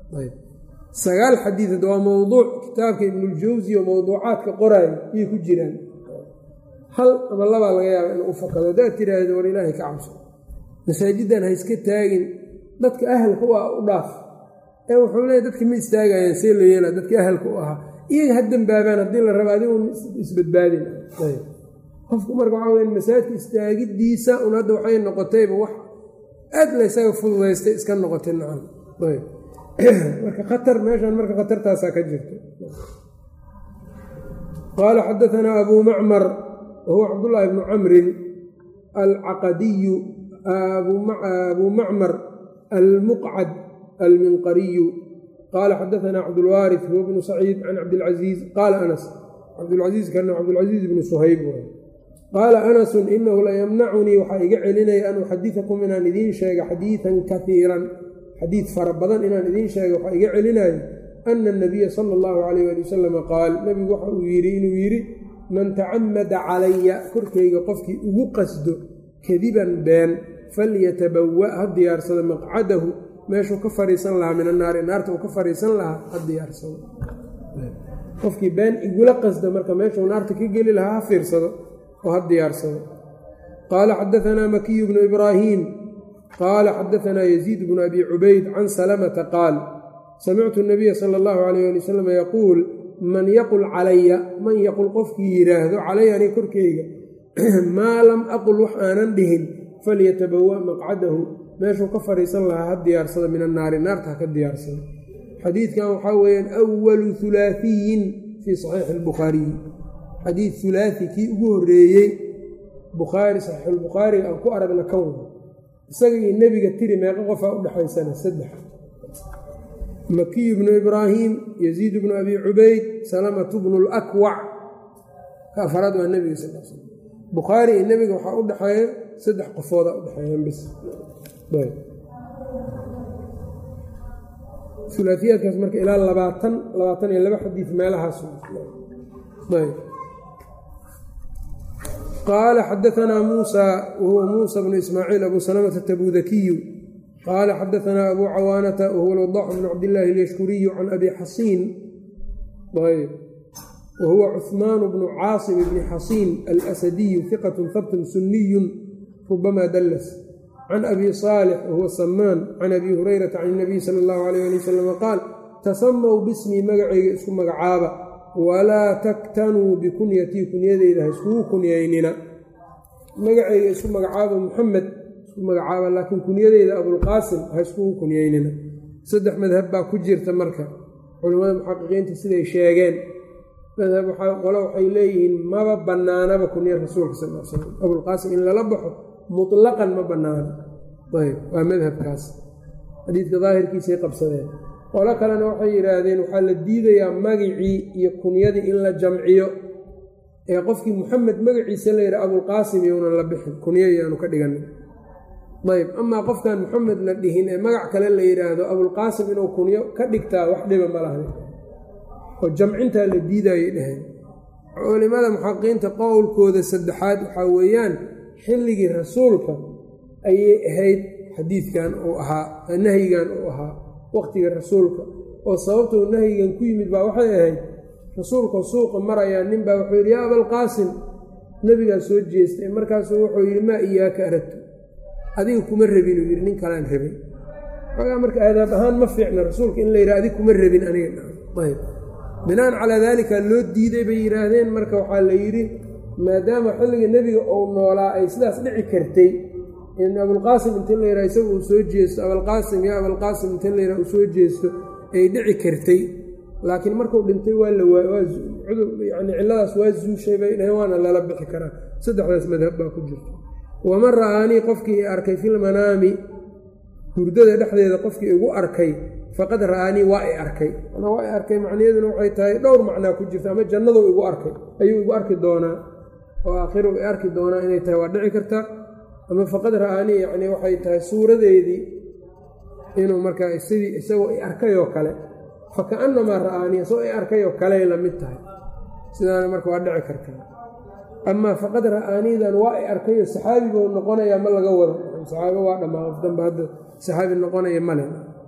sagaal xadiid hadda waa mowduuc kitaabka ibnuljawsi oo mowduucaadka qoraayo ayay ku jiraan hal ama labaa laga yaaba inuu u fakado haddaad tiraahdo war ilaahay ka cabso masaajiddan ha iska taagin dadka ahalka u ah u dhaaf ee wuxuu leeya dadka ma istaagayaan see la yeela dadka ahalka u ahaa iyaga ha dembaabaan haddii la raba adigu isbadbaadin qofku marka waxaa weya masaajidka istaagidiisa un hadda waxay noqotayba wax aad laysaga fududaystay iska noqotay nacam marka khatar meeshan marka khatartaasaa ka jirta qaala xadaanaa abuu macmar wahuwa cabdullaahi bnu camrin alcaqadiyu abuu macmar almuqcad alminqariyu qaala xadaanaa cabdulwaarif huwa bnu saciid can cabdilcasiiz qaala anas cabdilcasiiz kana cabdilcasiiz bnu suhayb qaala anasun inahu layamnacunii waxaa iga celinaya an uxadiakum inaan idiin sheega xadiidan kaiiran xadiid fara badan inaan idiin sheega waxaa iga celinayo ana anabiya sala allahu calayh ali wasalam qaal nebigu waxa uu yidhi inuu yidhi man tacamada calaya korkayga qofkii ugu qasdo kadiban been falyatabawa ha diyaarsado maqcadahu meeshuu ka fariisan lahaa min annaari naarta uu ka fariisan lahaa ha diyaarsado qofkii been igula qasda marka meeshuu naarta ka geli lahaa ha fiirsado oo ha diyaarsado qaala xadaanaa makiyu bnu ibraahiim qaala xadaanaa yaziid bnu abi cubayd can salamata qaal samictu nabiya sala allahu calayh ali wasalam yaquul man yaqul calaya man yaqul qofkii yidhaahdo calaya ani korkeyga maa lam aqul wax aanan dhihin falyatabawa maqcadahu meeshuu ka fadhiisan lahaa ha diyaarsado min annaari naarta ha ka diyaarsado xadiidkan waxaa weeyaan awalu hulaahiyin fii saxiixi albukhaariyi xadiid hulaahi kii ugu horreeyey bukhaari saxiixulbukhaariga aan ku aragna kan wada isaga iyo nebiga tiri meeqa qofaa u dhexaysana saddex makiyu bnu ibraahim yaziid bnu abi cubayd salamatu bnu lakwac ka afaraad waa nebiga sal sl bukhaari iyo nebiga waxaa u dhexeeya saddex qofooda u dhexeeyaan bis ulaafiyaadkaas marka ilaa labaatan labaatan iyo laba xadiid meelahaas qaala xadaanaa muusa wahuwa muusa bnu ismaaciil abu salamata tabudakiyu qaala xadaanaa abu cawaanata wahuwa lwadax bnu cabdillaahi alyashkuriyu can abi xasiin ayb wahuwa cuhmaan bnu caasim bni xasiin alasadiyu hiqatun habtun sunniyun rubamaa dallas can abi saalix wahuwa samaan can abi hurayrata can inabiy sala allahu alayh ali wasalam qaal tasamaw bismii magacayga isku magacaaba walaa taktanuu bikunyatii kunyadeyda ha iskugu kunyaynina magacayga isku magacaaba muxamed isku magacaaba laakiin kunyadeyda abulqaasim ha iskugu kunyaynina saddex madhab baa ku jirta marka culimmada muxaqiqiinta siday sheegeen madhab qole waxay leeyihiin maba bannaanaba kunya rasuulka sal l slam abulqaasim in lala baxo mutlaqan ma bannaano ayb waa madhabkaas xadiidka daahirkiisay qabsadeen qolo kalena waxay yidhaahdeen waxaa la diidayaa magicii iyo kunyadii in la jamciyo ee qofkii muxamed magaciisa la yidhaha abulqaasim younan la bixin kunyo yaanu ka dhiganin ayb amaa qofkan muxamed la dhihin ee magac kale la yidhaahdo abulqaasim inuu kunyo ka dhigtaa wax dhiba ma lahna oo jamcintaa la diidayay dheheen culimada muxaqiqiinta qowlkooda saddexaad waxaa weeyaan xilligii rasuulka ayay ahayd xadiidkan uu ahaa nahyigan uu ahaa waqtiga rasuulka oo sababtuu nahyigan ku yimid baa waxay ahayd rasuulka suuqa marayaa nin baa wuxuu yidhi yaa abalqaasim nebigaa soo jeestay markaasuu wuxuu yidhi maa iyaaka aragtu adiga kuma rabin uu yidhi nin kalaan rabay xoogaa marka aadaab ahaan ma fiicna rasuulka in la yidhaha adig kuma rabin aniga ayb binaan calaa daalika loo diiday bay yidhaahdeen marka waxaa la yidhi maadaama xilliga nebiga uu noolaa ay sidaas dhici kartay in abulqaasim inti la yidhaha isaga uu soo jeesto abalqaasim yaa abalqaasim inti la yidhaha uu soo jeesto ay dhici kartay laakiin markuu dhintay waa la yani cilladaas waa zuushay bay dhaheen waana lala bixi karaa saddexdaas madhab baa ku jirta waman ra'aanii qofkii arkay filmanaami hurdada dhexdeeda qofkii igu arkay faqad ra'aanii waa i arkay waa i arkay macniyaduna waxay tahay dhowr macnaa ku jirta ama jannadu igu arkay ayuu igu arki doonaa oo aakhiru i arki doonaa inay tahay waa dhici karta ama faqad ra'aanii yacni waxay tahay suuradeedii inuu markaa sidii isagoo i arkayoo kale fakaannamaa ra'aanii isagoo i arkayoo kaley la mid tahay sidaana marka waa dhici kartaa amaa faqad ra'aaniidan waa i arkayo saxaabi buu noqonayaa ma laga wado saxaabi waa dhammaa qof danba hadda saxaabi noqonaya male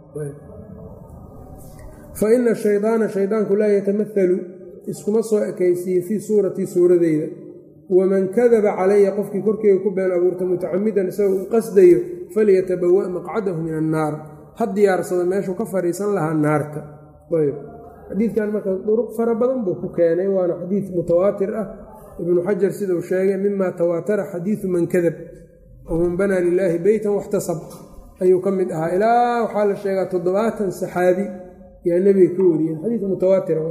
fa ina shaydaana shaydaanku laa yatamaalu iskuma soo ekaysiiye fii suuratii suuradeyda waman kadaba calaya qofkii korkeega ku been abuurta mutacamidan isagoo u qasdayo falyatabawa maqcadahu min annaar ha diyaarsado meeshuu ka fadhiisan lahaa naarta ayb xadiidkan marka duruq fara badan buu ku keenay waana xadiid mutawaatir ah ibnu xajar sidau sheegay mima tawaatara xadiidu man kadab waman banaa lilaahi beytan waxtasab ayuu ka mid ahaa ilaa waxaa la sheegaa toddobaatan saxaabi yaa nebiga ka wariyeen xadiid mutawaatira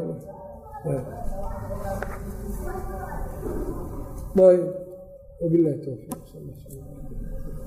wabilahi towfiiq